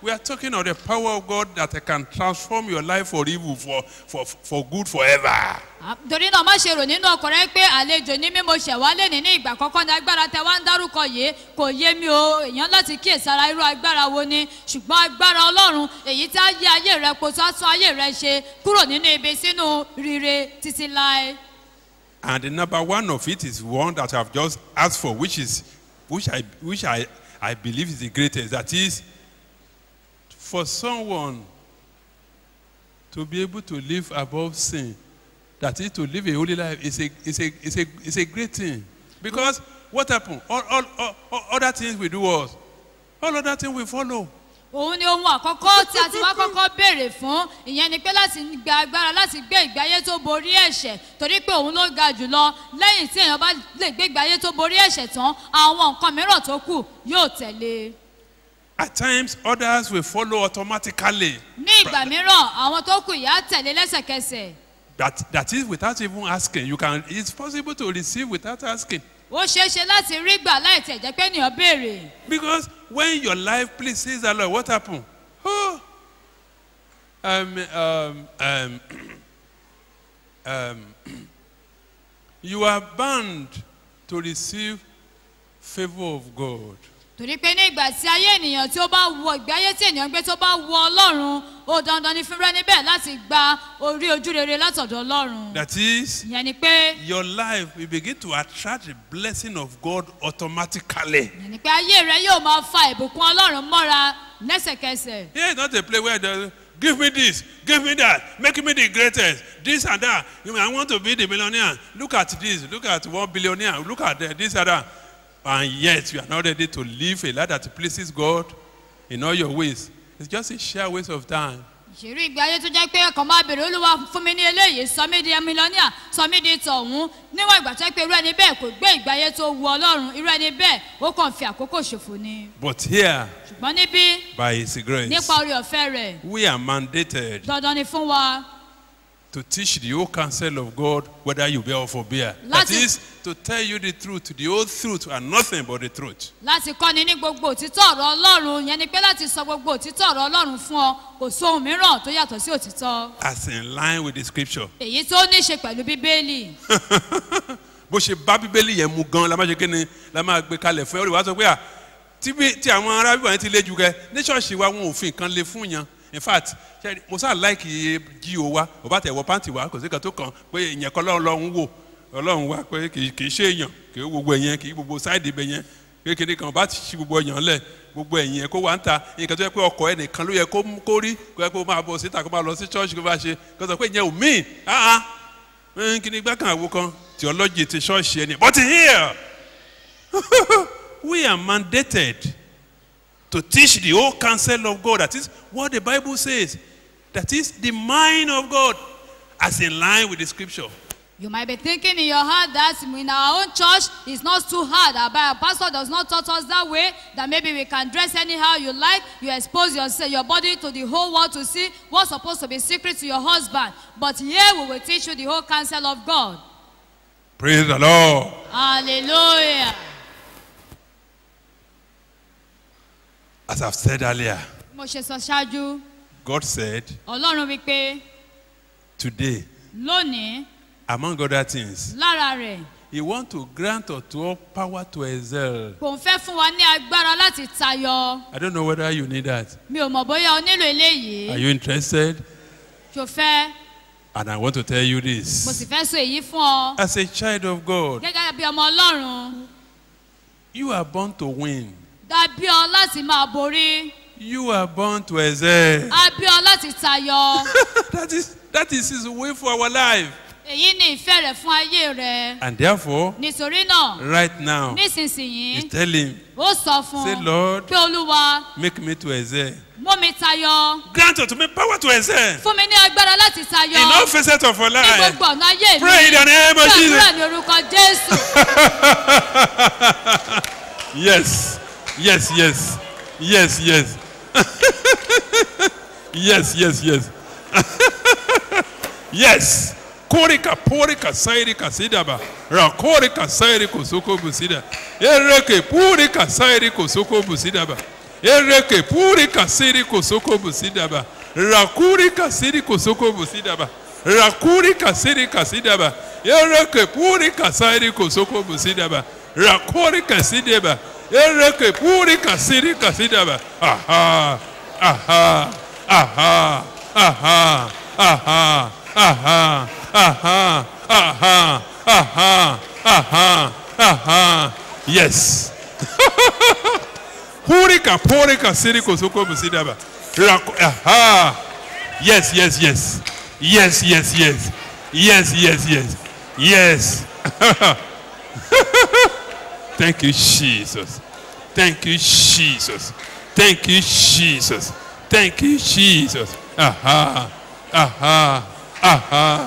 We are talking of the power of God that can transform your life for evil, for, for, for good forever. À, torí náà má ṣe rò nínú ọkọ rẹ pé àlejò ní mímọ ṣẹ̀wálé ní ní ìgbà kọ́kọ́ ní agbára tẹ wá ń dárúkọ yìí kò yé mi o èèyàn láti kíyèsára irú agbára wo ni ṣùgbọ́n agbára ọlọ́run èyí tí á yí ayé rẹ po tó á tún ayé rẹ ṣe kúrò nínú ibi sínú rire títí láé. And the number one of it is one that I've just asked for, which is which I which I, I believe is the greatest. That is for someone to be able to live above sin. That is to live a holy life is a is a is a is a great thing. Because what happened? All, all, all, all other things we do was all other things we follow. òun ni ohun àkọ́kọ́ tí a ti wá kọ́kọ́ béèrè fún ìyẹn ni pé láti gba agbára láti gbé ìgbé ayé tó borí ẹ̀ṣẹ̀ torí pé òun ló ga jùlọ lẹ́yìn tí èèyàn bá lè gbé ìgbé ayé tó borí ẹ̀ṣẹ̀ tán àwọn nǹkan mìíràn tó kù yóò tẹ̀lé At times others will follow automatically. ní ìgbà mìíràn àwọn tó kù yà á tẹ̀lé lẹ́sẹ̀kẹsẹ̀ That that is without even asking. You can it's possible to receive without asking. ó ṣeé ṣe láti rí gbà láì tẹ̀ jẹ́ pé ènìyàn béèrè Because when your life pleases the Lord, what happened? Oh, um, um, um, um, you are bound to receive favor of God. torí pé ní ìgbà tí ayé ènìyàn tí ó bá wọ ìgbé ayé tí ènìyàn gbé tó bá wọ ọlọ́run ó dandan ní fúnra níbẹ̀ láti gba orí ojú rere látọ̀dọ̀ ọlọ́run That is, ìyẹn ni pé your life will begin to attract the blessing of God automatically. ìyẹn ni pé ayé rẹ yóò máa fa ìbùkún ọlọ́run mọ́ra lẹ́sẹ̀kẹsẹ̀ Here is not a place where they give me this, give me that, make me the greatest, this and that. You mean, I want to be the millionaire. Look at this, look at one billionaire, look at that, this and that. And yet you are not ready to live a life that pleases God in all your ways. It's just a sheer waste of time. ìṣèlú ìgbé ayé tó jẹ́ pé ọkàn máa bèrè olúwa fún mi ní eléyìí sọ mí di mílíọ̀nìà sọ mí di tọ̀hún níwọ̀n ìgbà tó jẹ́ pé irú ẹni bẹ́ẹ̀ kò gbé ìgbé ayé tó wu ọlọ́run irú ẹni bẹ́ẹ̀ ó kàn fi àkókò ṣòfò ni But here, ṣùgbọ́n níbí by His grace, nípa orí ọ̀fẹ́ rẹ̀ we are mandated dandan ni fún wa to teach the whole counsel of God whether you bear or forbear. That Láti- is to tell you the truth, the whole truth, and nothing but the truth. láti kọ́ni ní gbogbo òtítọ́ ọ̀rọ̀ ọlọ́run yẹn ni pé láti sọ gbogbo òtítọ́ ọ̀rọ̀ ọlọ́run fún ọ kò sóhun mìíràn tó yàtọ̀ sí òtítọ́ As in line with the scripture. èyí tó ní í ṣe pẹ̀lú bíbélì bó ṣe bá bíbélì yẹn mu gan la máa ṣe kíni la máa gbé kalẹ̀ fún ẹ ó lè wá sọ pé à tí bí tí àwọn ará bíbọ̀ yẹn ti lé ju kẹ ní ṣọ́ọ̀ṣì wa wọn ò fi nǹkan lé fún yan in fact ṣe mo sáà láìkì jí o wa ò bá tẹ̀ wọ pàǹtì wa kò sí kan tó kàn pé ìyẹn kọ́ lọ́run lọ́run wò ọlọ́run wa pé kì í kì í ṣe èèyàn kì í gbogbo ẹ̀yẹn kì í gbogbo sáìdì ibẹ̀ yẹn kékeré kan bá ti ṣí gbogbo ẹ̀yàn lẹ̀ gbogbo ẹ̀yìn ẹ̀ kó wá ń ta nǹkan tó yẹ pé ọkọ̀ ẹ̀ nìkan ló yẹ kó kó rí kó yẹ kó máa bọ̀ síta kó máa lọ sí ṣọ́ọ̀ṣì kó bá ṣe kó sọ pé ìyẹn ò míì áá kí ni gbá kan àwo kan theology ti ṣọ́ọ̀ṣì ẹni but here we are mandated to teach the whole counsel of God that is what the Bible says that is the mind of God as in line with the scripture. You might be thinking in your heart that in our own church it's not too hard. Our Bible pastor does not taught us that way. That maybe we can dress anyhow you like. You expose yourself, your body to the whole world to see what's supposed to be secret to your husband. But here we will teach you the whole counsel of God. Praise the Lord. Hallelujah. As I've said earlier, Mo ṣe sọ ṣáájú, God said Ọlọ́run wípé today, lónìí among other things, lára rẹ̀ He wants to grant unto all power to excel. kò ń fẹ́ fún wa ní agbára láti tayọ. I don't know whether you need that. Mi ò mọ̀ bóyá o nílò Are eléyìí. you interested? Ṣo fẹ́? And I want to tell you Mo this. sì fẹ́ sọ èyí fún ọ. As a child of God, Gẹ́gẹ́ bí ọmọ Ọlọ́run. you are born to win. dàbí ọ láti máa borí You are born to excel. àbí ọ láti tayọ that is that is His way for our life. èyí ni ìfẹ́ rẹ̀ fún ayé rẹ̀ And therefore, nítorí náà right now, nísinsìnyí He's telling, ó sọ fún say, un Lord, pé olúwa make me to excel. mú mi tayọ Grant unto me power to excel fún mi ní agbára láti tayọ in all facets of our ní life. gbogbo ọ̀nà ayé mi Pray in the name of gbàdúrà Jesus. ní orúkọ jésù Yes, yes, yes, yes, yes. yes, yes, yes. yes. Korika, porika, sairika, sidaba. Rakorika, sairiko, soko, busida. Ereke, purika, sairiko, soko, busidaba. Ereke puri kasiri kosoko busidaba. Rakuri kasiri kosoko busidaba. Rakuri kasiri kasidaba. Ereke puri kasiri kosoko busidaba. Rakuri kasidaba. Ereke puri kasiri kasidaba. Aha. Aha. Aha. Aha. Aha. Aha. Aha. Aha. Aha. Aha. Aha. Yes. Purika, purika, siriko, soko, musidaba. Rako- Aha. Yes, yes, yes. Yes, yes, yes. Yes, yes, yes. Yes. Thank you, Jesus. Thank you, Jesus. Thank you, Jesus. Thank you, Jesus. Aha. Aha. Aha.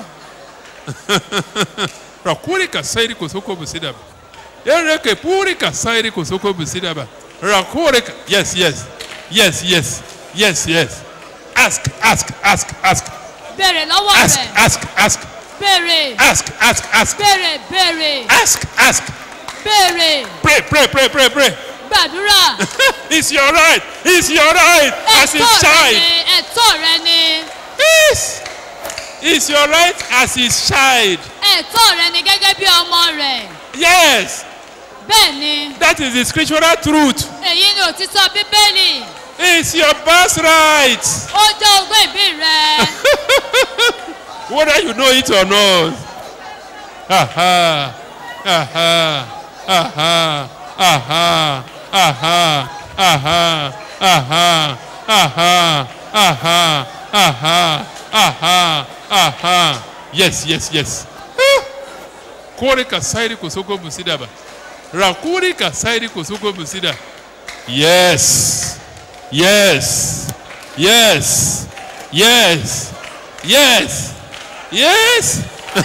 Rakurika, siriko, soko, musidaba. Ereke purika sairi kosoko busidaba. Rakoreka. Yes, yes. Yes, yes. Yes, yes. Ask, ask, ask, ask. béèrè lọ́wọ́ Ask, rẹ̀ ask, ask. béèrè Ask, ask, ask. béèrè béèrè Ask, ask. béèrè Pray, pray, pray, pray, pray. gbàdúrà It's your right. It's your right as his ẹ̀tọ́ rẹ child. ni ẹ̀tọ́ rẹ ni Yes. It's your right as his child. ẹ̀tọ́ rẹ ni gẹ́gẹ́ bí ọmọ rẹ̀ Yes. bẹ́ẹ̀ ni That is the scriptural truth. èyí ni òtítọ́ bíbélì It's your birthright. ó jẹ́ ogún ìbí rẹ whether you know it or not. Aha, aha, aha, aha, aha, aha, aha, aha, aha, aha, aha, aha. Yes, yes, yes. Kore kasairi kosoko musidaba. Rakuri kasairi kosoko musida. Yes. Yes. Yes. Yes. Yes. Yes.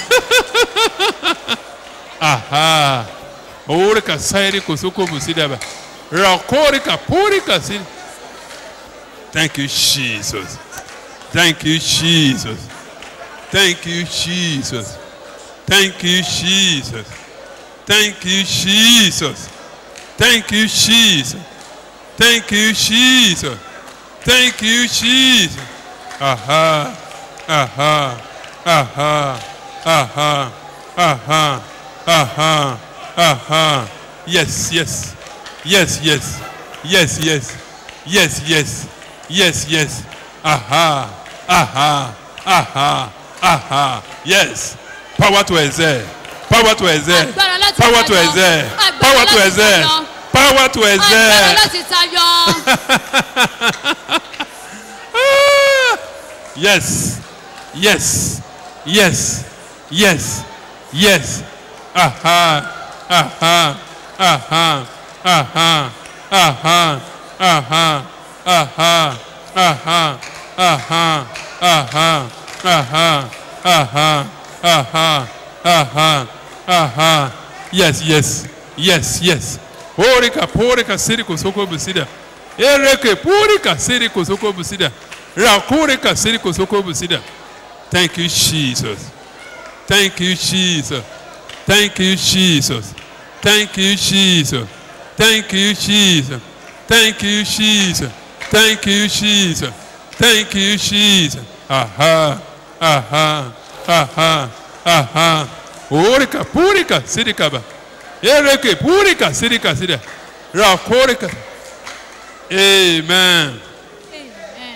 Aha. Ore ka sairi kosoko musidaba. Rakori ka puri ka siri. Thank you, Jesus. Thank you, Jesus. Thank you, Jesus. Thank you, Jesus. Thank you, Jesus. Thank you, Jesus. Thank you, Jesus. Thank you, Jesus. Aha. Aha. Aha. Aha. Aha. Aha. Aha. Yes, yes. Yes, yes. Yes, yes. Yes, yes. Yes, yes. Aha. Aha. Aha. Aha. Yes. Power to exert. Power to exert. Agbára láti Power to tayọ. exert. Agbára Power to láti exert. tayọ. Power to agbára exert. láti tayọ Ah! yes, yes, yes, yes, yes. Aha, aha, aha, aha, aha, aha, aha, aha, aha, aha, aha, aha, aha, aha, aha. Yes, yes, yes, yes. Orika, porika, siriko, soko, busida. Ereke, purika, siriko, soko, busida. Rakurika, siriko, soko, busida. Thank you, Jesus. Thank you, Jesus. Thank you, Jesus. Thank you, Jesus. Thank you, Jesus. Thank you, Jesus. Thank you, Jesus. Thank you, Jesus. Aha, aha, aha, aha. Orika, purika, sirikaba. Ereke, purika, sirika, sida. Rakurika. Amen. Amen.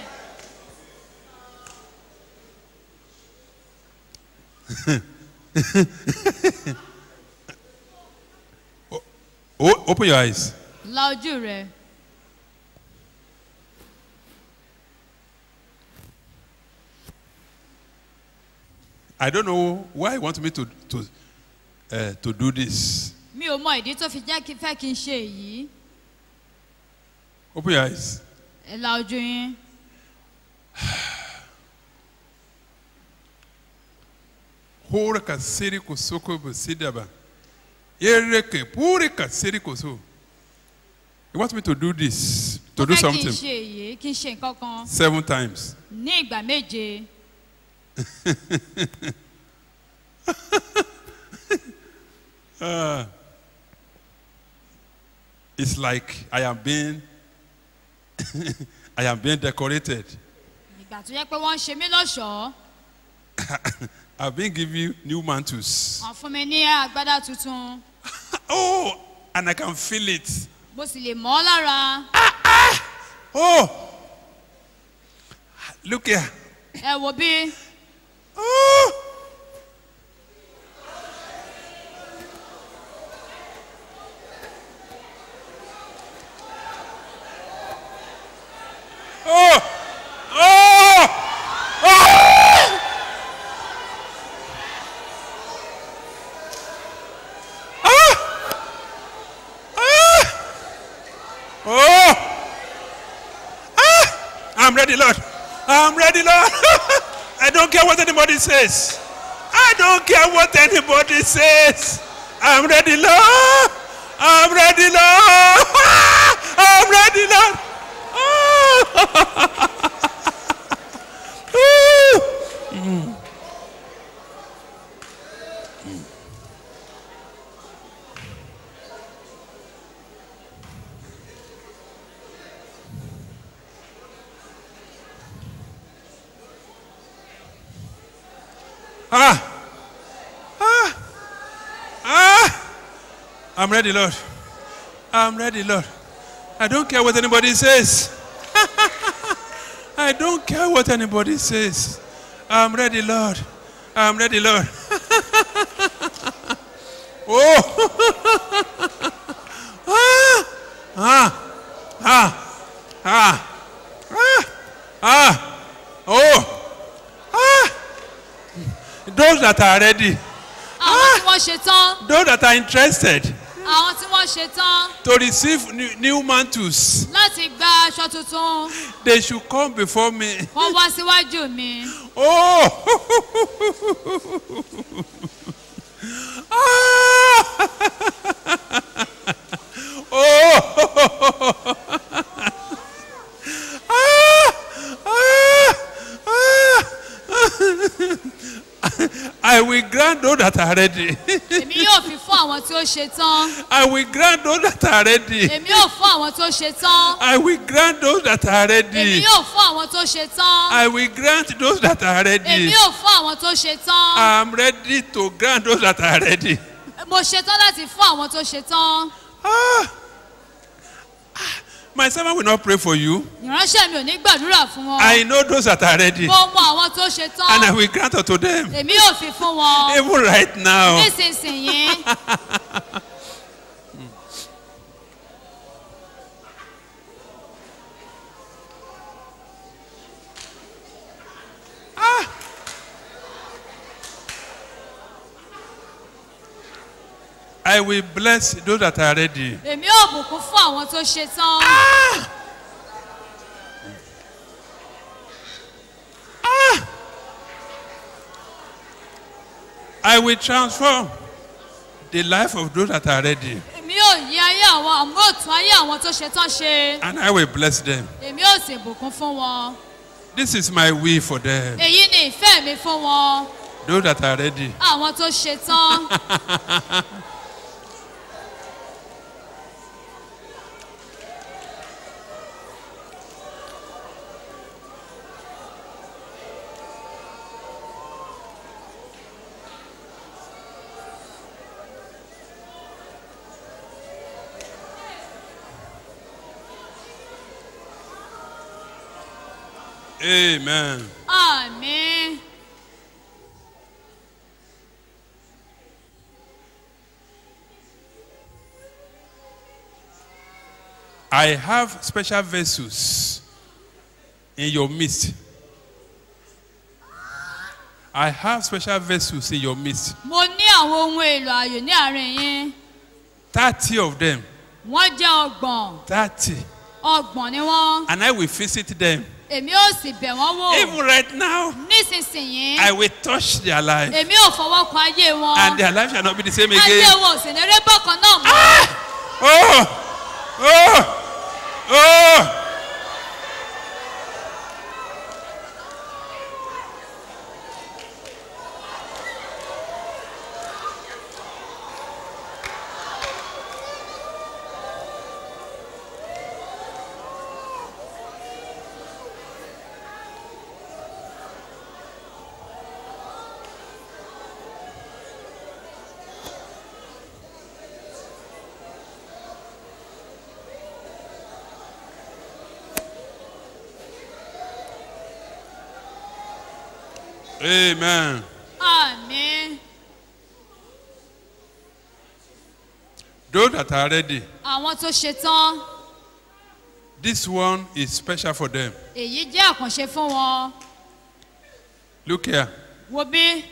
O- open your eyes. la ojú rẹ I don't know why you want me to to uh, to do this. mi ò mọ ìdí tó fi jẹ́ kí fẹ́ kí n ṣe èyí Open your eyes. ẹ la ojú yín Hora kasiri kosoko busidaba. Ereke puri kasiri koso. You want me to do this, to mo do fẹ́ kí n something ṣe èyí kí n ṣe nǹkan kan seven times. ní ìgbà méje It's like I am being I am being decorated. ìgbà tó yẹ pé wọ́n ń ṣe mí lọ́ṣọ̀ọ́ I've been given new mantles. wọ́n fún mi ní agbádá tuntun Oh, and I can feel it. mo sì lè mọ́ ọ́ lára Oh, look here. ẹ wò bí Oh. Oh! Oh! Oh! Ah! I'm ready, Lord. I'm ready, Lord. I don't care what anybody says. I don't care what anybody says. I'm ready, Lord. I'm ready, Lord. I'm ready, Lord. Oh. Ah. Ah. Ah. I'm ready, Lord. I'm ready, Lord. I don't care what anybody says. I don't care what anybody says. I'm ready, Lord. I'm ready, Lord. oh. ah. Ah. Ah. Ah. Ah. Ah. Oh. Ah. Those that are ready, àwọn tí wọ́n ṣe tán those that are interested àwọn tí wọ́n ṣe tán to receive new, new mantles, láti gba aṣọ tuntun they should come before me. wọ́n wá síwájú mi Oh! Ah! oh! Ah! Ah! Ah! I will grant those that are ready. èmi yóò fi fún àwọn tí ó ṣe tán I will grant those that are ready. èmi yóò fún àwọn tó ṣe tán I will grant those that are èmi ready. yóò fún àwọn tó ṣe tán I will grant those that are èmi ready. yóò fún àwọn tó ṣe tán I'm ready to grant those that are ready. mo ṣe tán láti fún àwọn tó ṣe tán Ah. Ah. My servant will not pray for you. ìránṣẹ́ mi ò ní gbàdúrà fún wọn I know those that are ready. mo mọ àwọn tó ṣe And I tán will grant unto them. èmi yóò fi fún wọn Even right now. nísinsìnyí I will bless those that are ready. èmi yóò bùkún fún àwọn tó ṣe tán I will transform the life of those that are ready. èmi yóò yí ayé àwọn àmú òtún ayé àwọn tó ṣe tán ṣe And I will bless them. èmi yóò sì bùkún fún wọn This is my will for them. èyí ni ìfẹ́ mi fún wọn Those that are ready. àwọn tó ṣe tán Amen. àmín I have special vessels in your midst. I have special vessels in your midst. mo ní àwọn ohun èlò ààyò ní àárín yín Thirty of them. wọ́n jẹ́ ọgbọ̀n Thirty. ọgbọ̀n ni wọ́n And I will visit them. èmi ò sì bẹ̀ wọ́n wò Even right now, nísinsìnyí I will touch their life. èmi ò fọwọ́ kan ayé wọn And their life shall not be the same ayé again. wọn ò sì ní rí bákan náà mọ́ Oh! Oh! Oh! Amen. àmì Those that are ready, àwọn tó ṣe tán this one is special for them. èyí jẹ́ àkànṣe fún wọn Look here. wo bí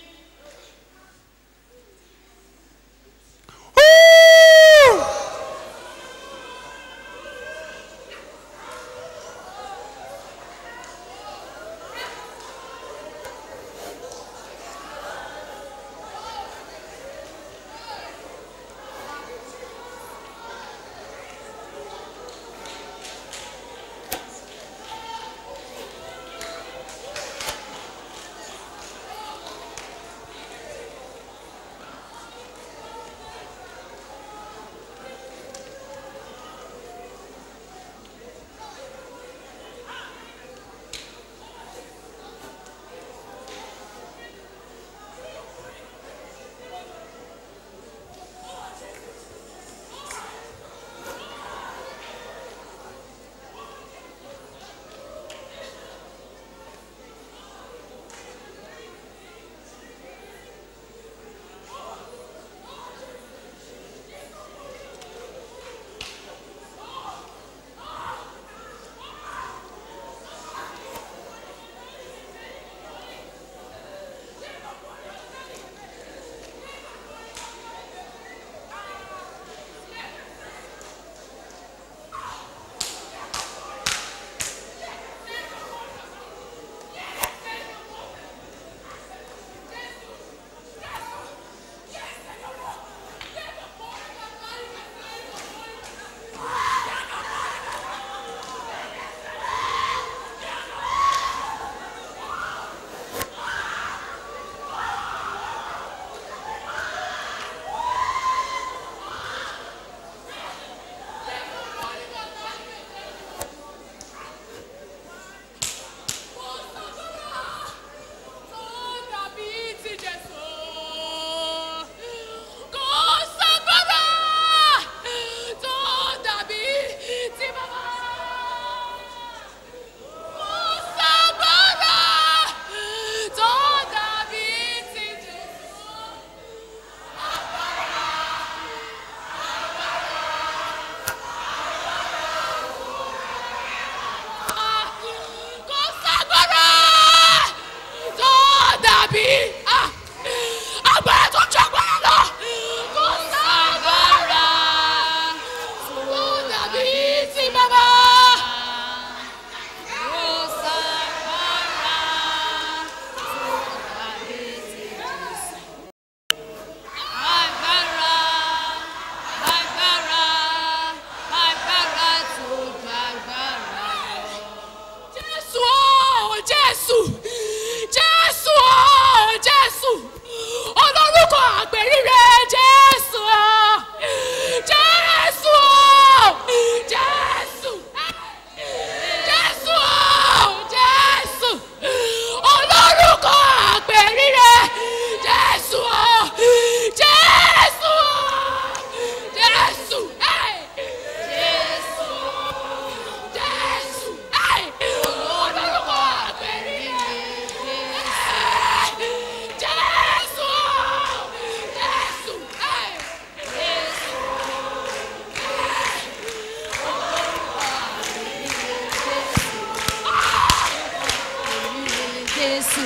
jésù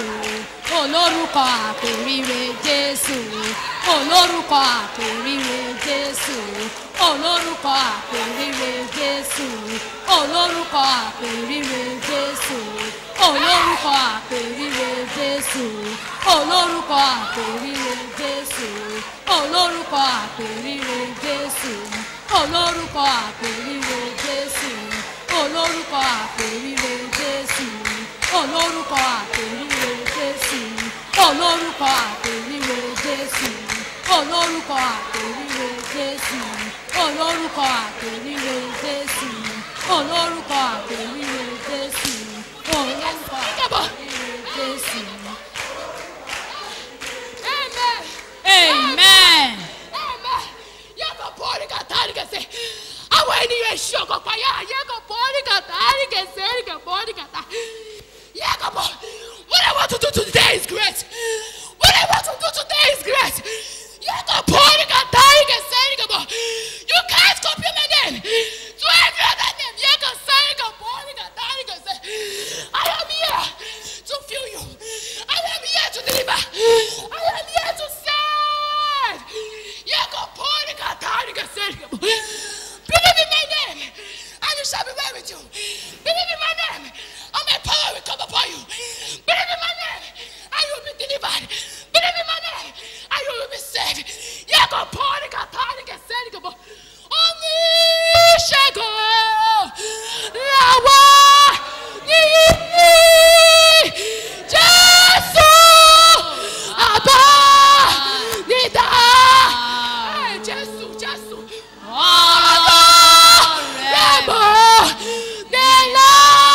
olórúkọ àpèrire jésù olórúkọ àpèrire jésù olórúkọ àpèrire jésù olórúkọ àpèrire jésù olórúkọ àpèrire jésù olórúkọ àpèrire jésù olórúkọ àpèrire jésù olórúkọ àpèrire jésù olórúkọ àpèrire jésù olórúkọ àpèrire jésù olórúkọ àpèrire jésù olórúkọ àpèrire jésù olórúkọ àpèrire jésù olórúkọ àpèrire jésù olórúkọ àpèrire jésù. amen. àwọn ènìyàn èsì ọkọ̀ payá yẹ́kọ̀ bọ́ọ̀lì kàtà àríkèsè àríkè bọ́ọ̀lì kàtà yẹ́kọ̀ bọ́ wọ́n lè wọ́n tuntun tuntun dé today is great. What I want to do today is great. You can point, you can die, you can say, you can bo- You can't compare my name to every other name. You can say, you can point, you can die, you can say. I am here to feel you. I am here to deliver. I am here to save. You can point, you can die, you can say, you can bo- Believe in my name, and it shall be well with you. Believe in my name, and my power will come upon you. Believe in my name, and you will be delivered. Believe in my name, and you will be saved. You can pour it, can tie it, can say it, can bo- Oníṣègùn làwọn ní Jésù àbá nídà. Jésù, Jésù. Lẹ́bọ̀ nílá.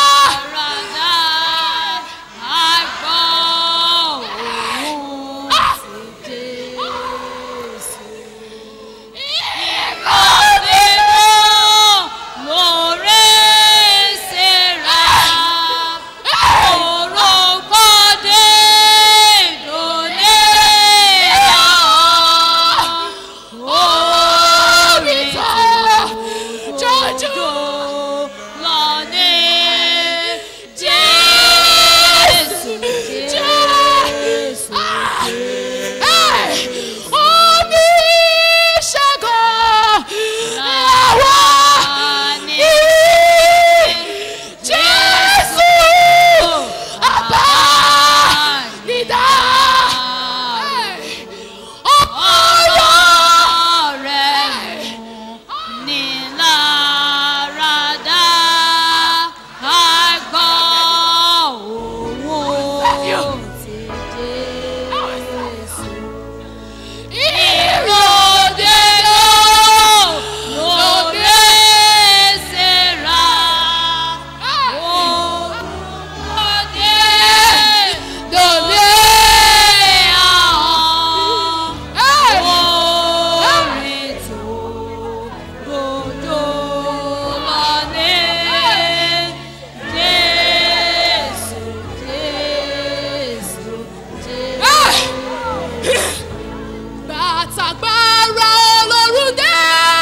Bàtàgbára Ọlọ́run dé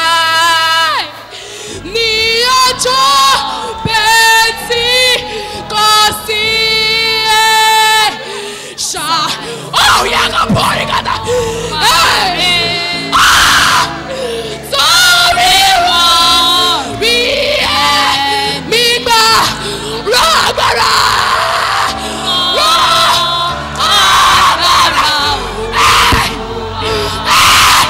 ní ọjọ́ bẹ́ẹ̀tì kò sí ẹ̀ ṣá. Oh, yeah, come on, you got that. Hey. Ah! Sórí wọn bí ẹ̀mí gbà rọ agbára. Rọ agbára. Hey! Hey!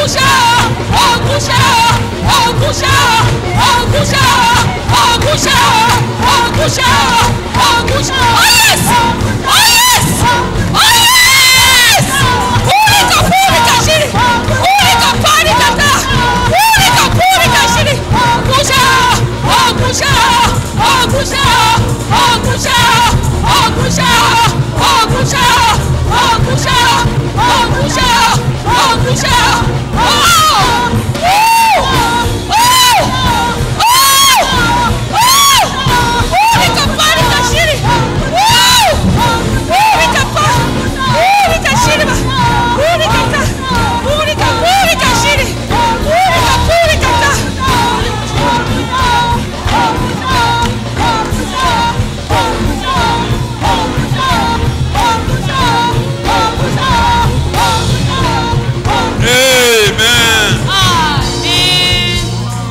Amen. Àmín.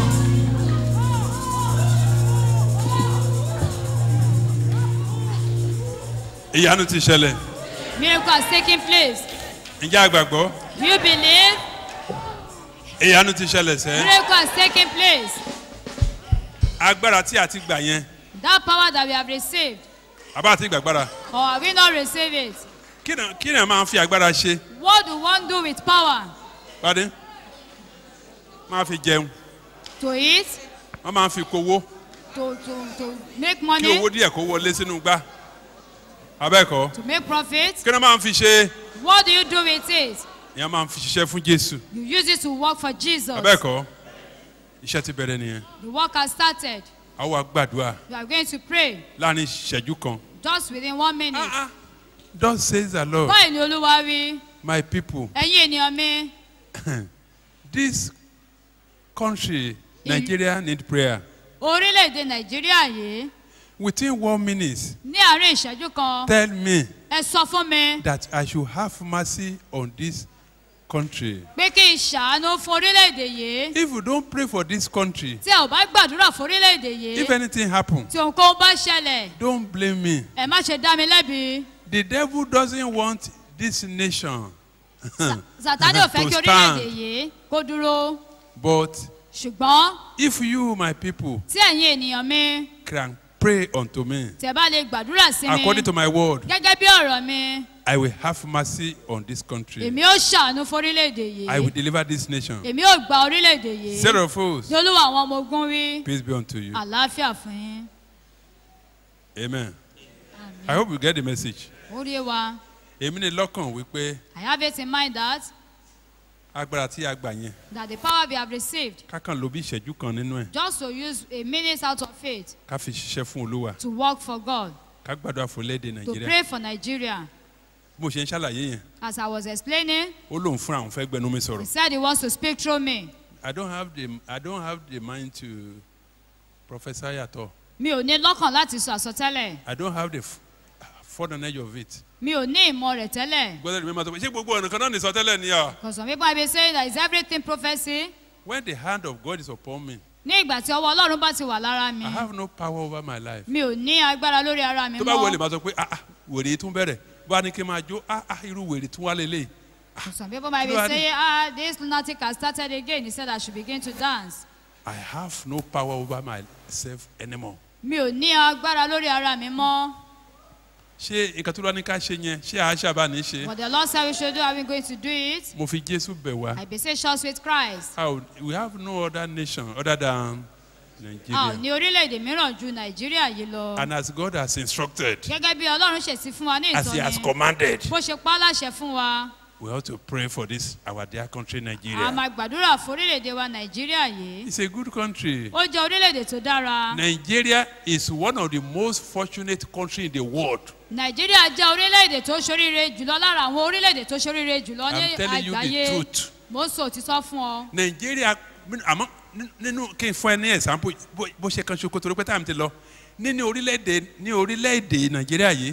Ìyanu ti ṣẹlẹ̀. Miracle has taken place. Ǹjẹ́ àgbàgbọ́? Do you believe? Ìyanu ti ṣẹlẹ̀ sẹ́. Miracle has taken place. Agbára tí a ti gbà yẹn. That power that we have received, Àbá àti gbàgbára. or have we not received it? Kí ni kí ni máa ń fi agbára ṣe? What do one do with power? Pàdé. Máa fi jẹun. To eat, Wọ́n máa ń fi kowó. to, to, to make Kí money, owó díẹ̀ kó wọlé sínú gbá. Abẹ́ẹ̀kọ́. to make profit. Kí ni wọ́n máa ń fi ṣe? What do you do with it? Ìyẹn máa ń fi ṣiṣẹ́ fún Jésù. You use it to work for Jesus. Abẹ́ẹ̀kọ́. Iṣẹ́ ti bẹ̀rẹ̀ nìyẹn. The work has started. Àwọn wa gbàdúrà You are going to pray láàrin ìṣẹ́jú kan. just within one minute. Thus says the Lord, Báyìí ni Olúwa wí, my people, ẹ̀yin ènìyàn mi, this country, Nigeria need prayer. orílẹ̀-èdè Nàìjíríà yìí Within one minute, ní àárín ìṣẹ́jú kan, tell me ẹ sọ fún mi that I should have mercy on this country. pé kí n ṣàánú fún orílẹ̀-èdè yìí. If you don't pray for this country, Tí ẹ ò bá gbàdúrà fún orílẹ̀-èdè yìí, if anything happen, tí ohunkóhun bá ṣẹlẹ̀, don't blame me. ẹ má ṣe dá mi lẹ́bi. The devil doesn't want this nation Sàtánì ò fẹ́ to kí orílẹ̀-èdè stand. yìí kó dúró. But Ṣùgbọ́n if you, my people, tí ẹ̀yin ènìyàn mi, can pray unto me tí ẹ bá lè gbàdúrà sí mi, according to my word, gẹ́gẹ́ bí ọ̀rọ̀ mi, I will have mercy on this country. èmi ó ṣàánú fún orílẹ̀-èdè I will yìí. deliver this nation. Èmi ó gba orílẹ̀-èdè yìí. Set of fools, Ní olúwa àwọn ọmọ ogun wí, peace be unto you. àlàáfíà fún yín. Amen. I hope you get the message. Ó rí wa. Èmi ní lọ́kàn wípé I have it in mind that agbára tí a gbà yẹn that the power we have received kákan ló bí ìṣẹ́jú kan nínú ẹ̀ just to use a minute out of faith ká fi ṣiṣẹ́ fún olúwa to work for God, ká gbàdúrà fún léde to nàìjíríà pray for Nigeria. bó ṣe ń ṣàlàyé yẹn As I was explaining, ó lóun fúnra òun fẹ́ gbẹnu mi he sọ̀rọ̀ said he wants to speak through me. I don't have the I don't have the mind to prophesy at all Mi ò ní lọ́kàn láti sọ àsọtẹ́lẹ̀. I don't have the f- further knowledge of it Mi ò ní ìmọ̀ rẹ̀ tẹ́lẹ̀. gbọ́dọ̀ mi máa sọ pé ṣé gbogbo ọ̀nà kan náà ní sọtẹ́lẹ̀ ni à Because some people have been saying that is everything prophecy. when the hand of God is upon me Ní ìgbà tí ọwọ́ Ọlọ́run bá ti wà lára mi, I have no power over my life mi ò ní agbára lórí ara mi tó bá wọlé mọ́. máa sọ pé ah ah wèrè tún bẹ̀rẹ̀ bó a ní kí n máa jó ah ah irú wèrè tún wá lélẹ̀ Some people might be Lord. saying, ah, this lunatic has started again. He said I should begin to dance. I have no power over myself anymore Mi ò ní agbára lórí ara mi mọ́. ṣé nǹkan tó lọ ní ká ṣe yẹn ṣé àá ṣàbá ní ṣe What the Lord said we should do, are we going to do it? mo fi Jésù bẹ̀ wá I beseech us with Christ. How- we have no other nation other than A ò Nigeria ní orílẹ̀-èdè mìíràn ju Nàìjíríà yìí lọ. and as God has instructed Gẹ́gẹ́ bí Ọlọ́run ṣe sí fún wa ní as he has ìtọ́ni. commanded Bó ṣe pa á láṣẹ fún wa, we ought to pray for this our dear country a Nigeria máa gbàdúrà fún orílẹ̀-èdè wa Nàìjíríà yìí. it's a good country Ó jẹ́ orílẹ̀-èdè tó dára. Nigeria is one of the most fortunate country in the world Nàìjíríà jẹ́ orílẹ̀-èdè tó ṣoríire jùlọ lára àwọn orílẹ̀-èdè tó ṣoríire jùlọ ní I'm telling you the àgbáyé. truth. Mo ń sọ òtítọ́ fún ọ. Nigeria àmọ́ nínú kí n fún ẹ ní example bó bó ṣe kan ṣoko torí pé táwọn ti lọ nínú orílẹ̀-èdè ní orílẹ̀-èdè Nàìjíríà yìí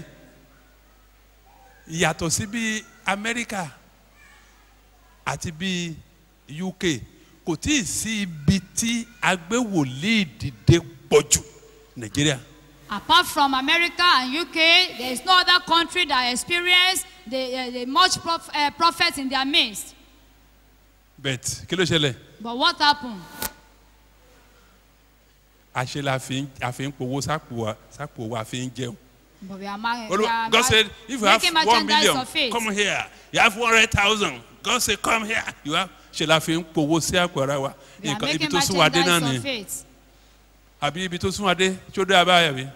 yàtọ̀ sí bí Amẹ́ríkà àti bí UK kò tí ì sí ibi tí agbéwòlíì dìde pọ̀ jù Nàìjíríà Apart from America and UK, there is no other country that experience the, uh, the much prof, uh, prophet in their midst. bet kí ló ṣẹlẹ̀ But what happened? àṣẹ la fi ń a fi ń powó sápò wa sápò wa fi ń jẹun. But we are, ma- we Olúwa- are God ma- said if you have making one merchandise million of it. come here you have one hundred thousand God say come here you have ṣe la fi ń powó sí àpò ara wa We are nǹkan ibi making tó sún wa dé náà merchandise ni of it. àbí ibi tó sún wa dé tí ó dé abáyà mi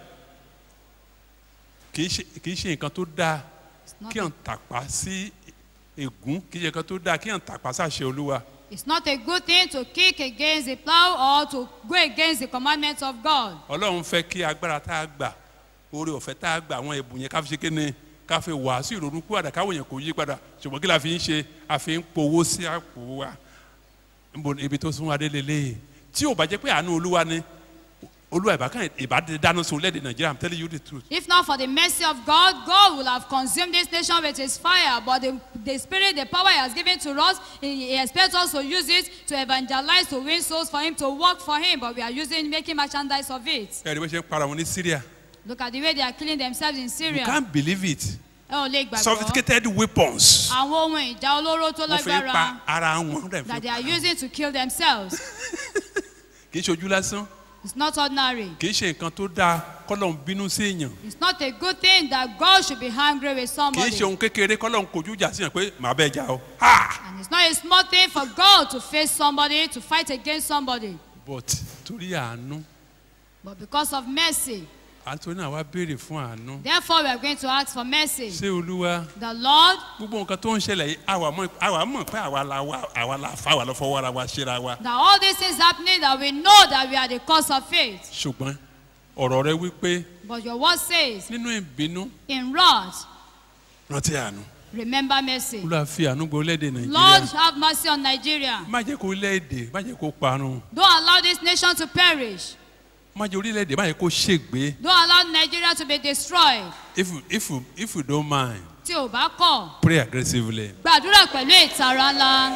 kì í ṣe kì í ṣe nǹkan tó dáa not kí à ń tàpá sí ègún kì í ṣe nǹkan tó dáa kí à ń tàpá sáṣẹ olúwa It's not a good thing to kick against the plow or to go against the commandments of God. ọlọ́run fẹ́ kí agbára tá a gbà oore ọ̀fẹ́ tá a gbà àwọn ẹ̀bùn yẹn ká fi ṣe kéne ká fi wàásù ìrònú kú àdá káwọn yẹn kò yí padà ṣùgbọ́n kí la fi ń ṣe a fi ń powó sí àpò wa Níbo ni ibi tó sún wa dé lélẹ̀ tí ò bá jẹ́ pé àánú olúwa ni olúwa ìbákan ìbádé dáná sun lẹ́ẹ̀dẹ̀ nàìjíríà i'm telling you the truth If not for the mercy of God, God will have consumed this nation with his fire. But the, the spirit, the power he has given to us, he, he expects us to use it to evangelize, to win souls for him, to work for him. But we are using, making merchandise of it. ẹ̀rí bó ṣe ń para wọn ní syria Look at the way they are killing themselves in you Syria. can't believe it Ẹ ò lè gbàgbọ́. sophisticated weapons Àwọn ohun ìjà olóró tó wọ́n fi ń lágbára pa ara wọn dẹ̀ fi that they pa are using to kill themselves. kì í ṣojú lásán It's not ordinary. kì í ṣe nǹkan tó dáa kọ́lọ́n bínú sí èèyàn It's not a good thing that God should be angry with kì í somebody. ṣe ohun kékeré kọ́lọ́n kojú ìjà sí yàn pé màá bẹ́ẹ̀ jà o ha And it's not a small thing for God to face somebody, to fight against somebody. but torí àánú But because of mercy, àtúntò náà wá béèrè fún àánú therefore we are going to ask for mercy. ṣé olúwa The Lord, gbogbo nǹkan tó ń ṣẹlẹ̀ yìí àwa mọ̀ àwa mọ̀ pé àwa la wá àwa la fa àwa lọ fọwọ́ ara wa ṣera wa that all these things happening, that we know that we are the cause of it. ṣùgbọ́n ọ̀rọ̀ rẹ wípé But your word says, nínú ìbínú in wrath, rántí àánú remember mercy. olúwa fi àánú gbọ́ orílẹ̀-èdè Lord, nàìjíríà have mercy on Nigeria. má jẹ́ kó orílẹ̀-èdè má jẹ́ kó parun Don't allow this nation to perish. má jẹ́ orílẹ̀-èdè má jẹ́ kó ṣègbé Don't allow Nigeria to be destroyed. if you if you if you don't mind Tí o bá kọ̀, pray aggressively. gbàdúrà pẹ̀lú ìtara ńlá.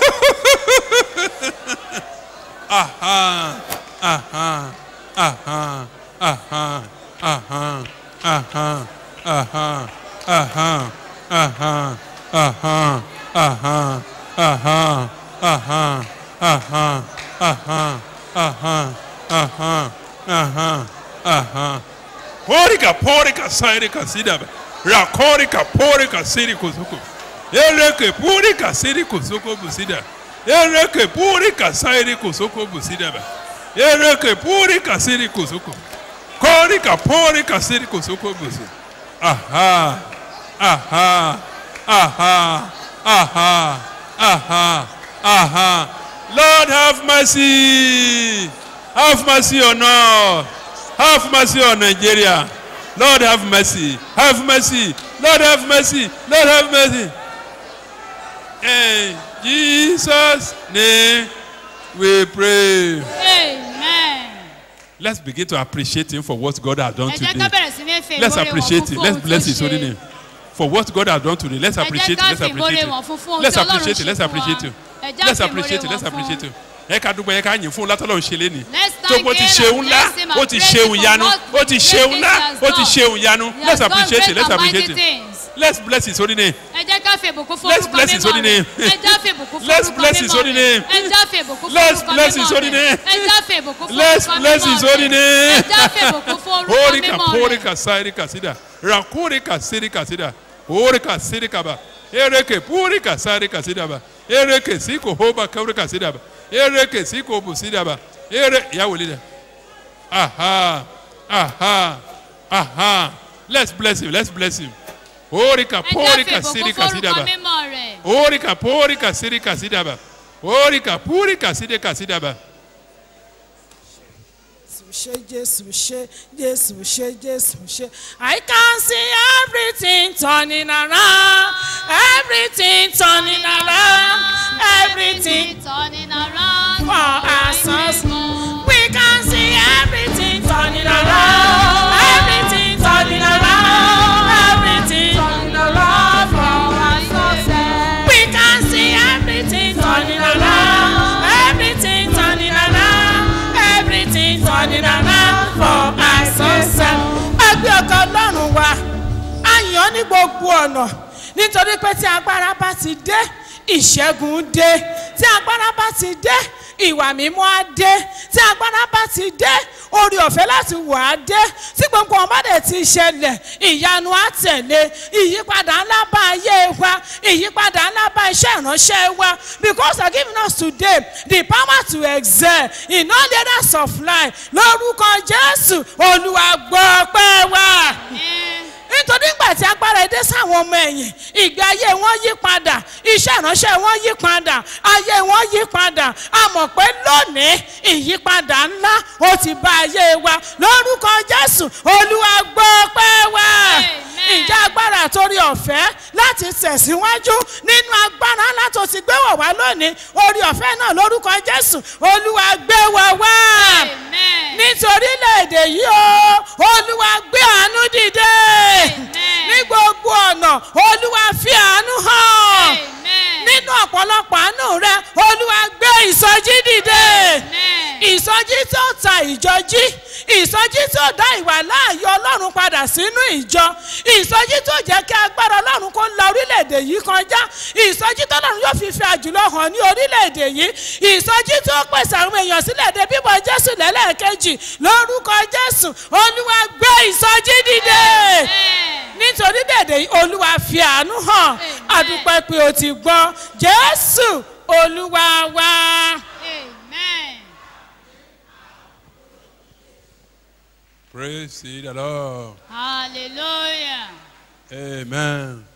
Aha, aha, aha, aha, aha, aha, aha, aha, aha, aha, aha, aha, aha, aha, aha, aha, aha, aha, aha. Porika, porika, sairika, sidaba. Rakorika, porika, siri kuzuku. Ereke, porika, siri kuzuku busida. Ereke, porika, sairi kuzuku busida ba. Ereke, porika, siri kuzuku. Korika, porika, siri kuzuku busida. Aha, aha, aha, aha, aha, aha. Lord have mercy. Have mercy on us. Have mercy on Nigeria. Lord have mercy. Have mercy. Lord have mercy. Lord have mercy. In Jesus' name we pray. Amen. Let's begin to appreciate him for what God has done Ẹ jẹ́ today. ká bẹ̀rẹ̀ sí ní fi Let's ìmoore wọn appreciate fún him. fún Let's ohun bless tó his holy ṣe. name. For what God has done today. Let's Ẹ jẹ́ appreciate ká him. Let's fi ìmoore appreciate wọn him. fún fún ohun Let's tí Ọlọ́run appreciate ṣe him. Let's fún appreciate wa. him. Ẹ jẹ́ Let's fi appreciate ìmoore him. Let's wọn fún. appreciate him. Ẹ ká dúpẹ́ ẹ ká yìn fún un látọ́lọ́ ṣe lé ní. Let's tó thank bó ti him ṣeun and ńlá bless him and ó ti praise ṣeun him for yanu what ó ti great ṣeun things ńlá he has ó ti done. ṣeun yanu He has let's done appreciate great him let's and appreciate mighty him things. let's bless his holy name Ẹ jẹ́ ká fi ìbùkún fún Let's orúkọ bless his mímọ́ holy rẹ̀. name. Ẹ jẹ́ fi ìbùkún fún Let's orúkọ bless his mímọ́ holy rẹ̀. name. Ẹ jẹ́ fi ìbùkún fún Let's orúkọ bless his mímọ́ holy rẹ̀. name. Ẹ jẹ́ fi ìbùkún fún Let's orúkọ bless mímọ́ his holy rẹ̀. name. Ẹ jẹ́ fi ìbùkún fún orúkọ Horika mímọ́ rẹ̀. porika sairika sida rakurika sirika sida horika sirika ba ereke purika sairika sida ba ereke siko hoba kaurika sida ba ereke siko bu sida ba ere ya wolida aha aha aha let's bless him let's bless him horika Ẹ jẹ́ fi porika ìbùkún sirika fún sida orúkọ ba mímọ́ rẹ̀. horika porika sirika sida ba horika purika sirika sida ba. ṣe jésù ṣe jésù ṣe jésù ṣe. I can see everything turning around everything turning around everything turning around for our sons. We can see everything turning around everything turning around everything turning around for our sons. We can see everything turning around everything turning around everything turning around for our sons. ẹgbẹ́ ọkọ̀ ọlọ́run wa a yàn ọ́ ní gbogbo ọ̀nà nítorí pé tí agbára bá ti dé ìṣẹ́gun dé tí agbára bá ti dé ìwà mímọ́ á dé tí agbára bá ti dé orí ọ̀fẹ́ láti wà á dé tí gbogbo ọmọ dẹ̀ ti ṣẹlẹ̀ ìyanu á tẹ̀lé ìyípadà ńlá bá ayé wa ìyípadà ńlá bá iṣẹ́ ìránṣẹ́ wa because you are giving us today the power to excel in all areas of life lórúkọ jésù olúwa gbọ́ pẹ́ wá nítorí ìgbà tí agbára dé sáwọn ọmọ ẹ̀yìn ìgbé ayé wọn yí padà iṣẹ́ ìránṣẹ́ wọn yí padà ayé wọn yí padà a mọ̀ pé lónìí ìyípadà ńlá ó ti bá ayé wa lórúkọ jésù olúwa gbọ́ pẹ́ wá ìjà agbára torí ọ̀fẹ́ láti tẹ̀síwájú nínú agbára ńlá tó ti gbé wọ̀ wá lónìí orí ọ̀fẹ́ náà lórúkọ jésù olúwa gbé wọ̀ wá nítorí léde yìí o olúwa gbé àánú dìde ní gbogbo ọ̀nà olúwa fi àánú hàn nínú ọ̀pọ̀lọpọ̀ àánú rẹ olúwa gbé ìsọjí dìde ìsọjí tó ta ìjọ jí ìsọjí tó dá ìwà láàyè ọlọ́run padà sínú ìjọ ìsọjí tó jẹ́ kí agbára ọlọ́run kó la orílẹ̀-èdè yìí kọjá ìsọjí tó lọ́run yóò fi fi àjùlọ hàn ní orílẹ̀-èdè yìí ìsọjí tó pèsè àwọn èèyàn sílẹ̀ dé bíbọ̀ jésù lẹ́lẹ́ẹ̀kejì lórúkọ jésù olúwa gbé ìsọjí dìde nítorí dèdè yìí olúwa fi àánú hàn àdúpẹ́ pé o ti gbọ́ jésù olúwa wá. Praise the Lord. hallelujah. Amen.